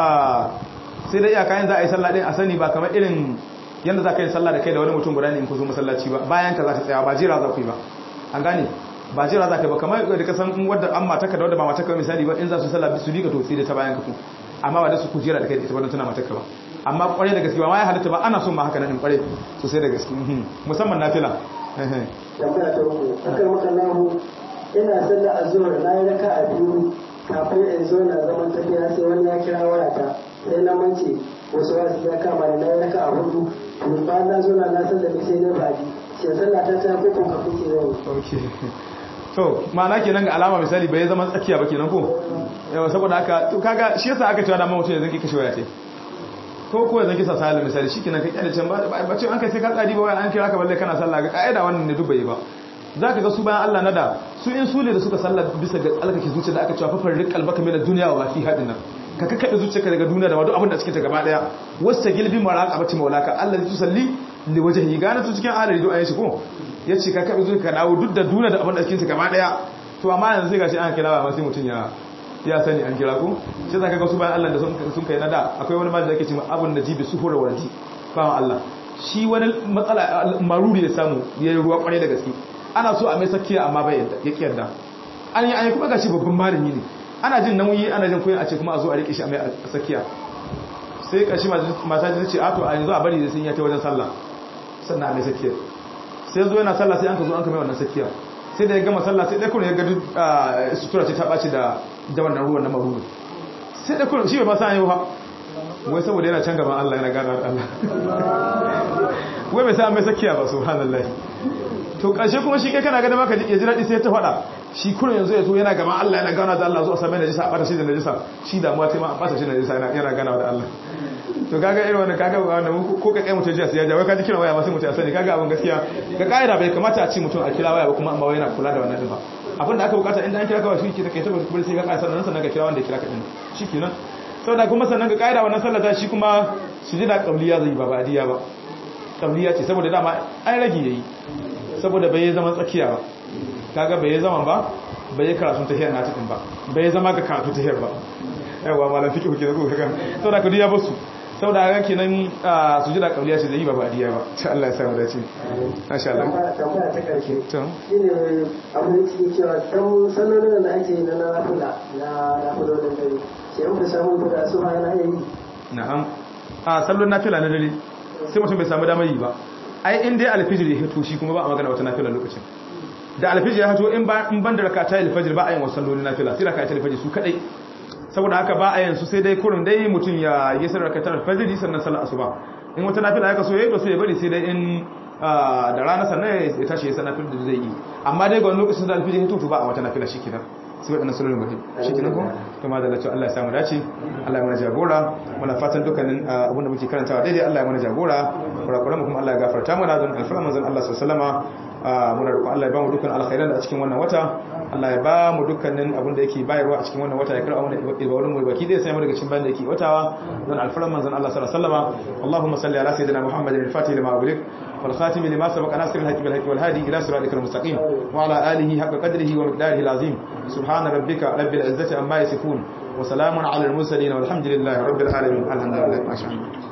sai da iyaka yin za a yi sallah din a sani ba kamar irin yadda za ka yi sallah da kai da wani mutum guda ne in ku zo masallaci ba bayan ka za ta tsaya ba jira za ku yi ba an gane ba jira za ka yi ba kamar da ka san in wadda an mataka da wadda ba mataka misali ba in za su sallah su liga to sai da ta bayan ka ku amma ba da su ku jira da kai da ita wadda tana mataka ba amma kwarai da gaske ba ma ya halitta ba ana son ma haka nan in kwarai sosai da gaske musamman nafila tambaya ta uku akan makallahu ina sallah azhar na yi raka a biyu kafin in zo na zaman tafiya sai wani ya kira wayata sai na mance wasu wasu ya kama ni na yi raka a hudu to ba na zo na na sallah sai na baji shi sallah ta ta ko ka fice zan okay to ma'ana kenan ga alama misali bai zama tsakiya ba kenan ko yawa saboda haka to kaga shi yasa aka cewa da mutum yanzu ki kashe waya tai ko ko yanzu kisa sallah misali shikenan ka kyale can ba ba ce an kai sai ka tsadi ba wai an kira ka balle kana sallah ga kaida wannan ne dubai ba zaka ga su bayan Allah nada su in su ne da suka sallah bisa ga alkaki zuciya da aka cewa fafar riqal baka mina duniya wa fi hadin nan ka kakkabe zuciyarka daga duniya da duk abin da cikin ta gaba daya wasta gilbi maraqabati maulaka Allah ya tusalli li wajhi gana tu cikin alari do ayi shi ko yace ka kakkabe zuciyarka dawo duk da duniya da abin da cikin ta gaba daya to amma yanzu sai gashi an kira ba sai mutun ya ya sani an kira ko sai zaka ga su bayan Allah da sun kai nada akwai wani malami da yake cewa abun najibi suhura warati ba Allah shi wani matsala maruri ya samu yayi ruwa kwarai da gaske ana so a mai sakiya amma bai yadda ya kiyarda an yi kuma gashi babban malami ne ana jin nauyi ana jin koyin a ce kuma a zo a rike shi a mai sakiya sai kashi mata ta ce a to a yanzu a bari da sun yi ta wajen sallah sannan a mai sakiya sai zo yana sallah sai an ka zo an ka mai wannan sakiya sai da ya gama sallah sai dai kuma ya ga sutura ce ta ɓaci da da wannan ruwan na maruru sai da kuma shi bai ma san yau ha wai saboda yana can gaban Allah yana gana da Allah wai bai sa mai sakiya ba subhanallahi to ƙarshe kuma shi kai kana ganin maka ya ji daɗi sai ta faɗa shi kurin yanzu ya zo yana gaban Allah yana gana da Allah zuwa sami najisa a ɓata shi da najisa shi damuwa ta ma a ɓata shi da najisa yana gana da Allah to kaga irin wannan kaga wanda ko ka kai mutum jiya sai ya ja wai ka ji kiran waya ma sai mutum ya sani kaga abin gaskiya ga kaida bai kamata a ci mutum a kira waya ba kuma amma wai yana kula da wannan din ba abin da aka bukata inda an kira kawai shi ke take tabbata kuma sai ka kai sannan sannan ka kira wanda ya kira ka din shikenan saboda kuma sannan ga kaida wannan sallata shi kuma sujida qabliya zai ba badiya ba qabliya ce saboda dama an rage yayi saboda bai zama tsakiya ba kaga bai zama ba bai karatun tahiyar na cikin ba bai zama ga karatu tahiyar ba yawa malam fiqh ke da kuka saboda ka diya basu saboda haka kenan su jira kauliya ce zai yi ba badiya ba insha Allah ya samu dace masha Allah tambaya ta karshe to shine abin da suke cewa dan sallolin da ake yi na nafila na nafilolin dare sai an fi samu da su ma yana yi na'am a sallon nafila na dare sai mutum bai samu damar yi ba ai in dai alfijir ya hito shi kuma ba a magana wata nafila lokacin da alfijir ya hito in ban da rakata alfajir ba a yin wasu sallolin nafila sai rakata alfajir su kadai saboda haka ba a yin su sai dai kurin dai mutum ya yi sarar rakata alfajir sannan sallar asuba in wata nafila ya kaso yayi to sai ya bari sai dai in da rana sannan ya tashi ya sanar da zai yi amma dai ga wani lokacin da alfijir ya hito to ba a wata nafila shikenan sai waɗannan sunan mutum shi kenan ko kuma da lati Allah ya samu dace Allah ya mana jagora muna fatan dukkanin abinda muke karantawa daidai Allah ya mana jagora kurakuran mu kuma Allah ya gafarta mana don alfarma manzon Allah sallallahu alaihi wasallama muna roƙon Allah ya ba mu dukkan alkhairan da a cikin wannan wata Allah ya ba mu dukkanin abin da yake bayarwa a cikin wannan wata ya karɓa mana ibadun mu baki dai sai mu daga cikin bayan da yake watawa don alfarma manzon Allah sallallahu alaihi wasallama Allahumma salli ala sayyidina Muhammadin al-fatih lima ughliq والخاتم لما سبق ناصر الحق بالحق والهادي إلى صراطك المستقيم وعلى آله حق قدره ومقداره العظيم سبحان ربك رب العزة عما يصفون وسلام على المرسلين والحمد لله رب العالمين الحمد لله ما شاء الله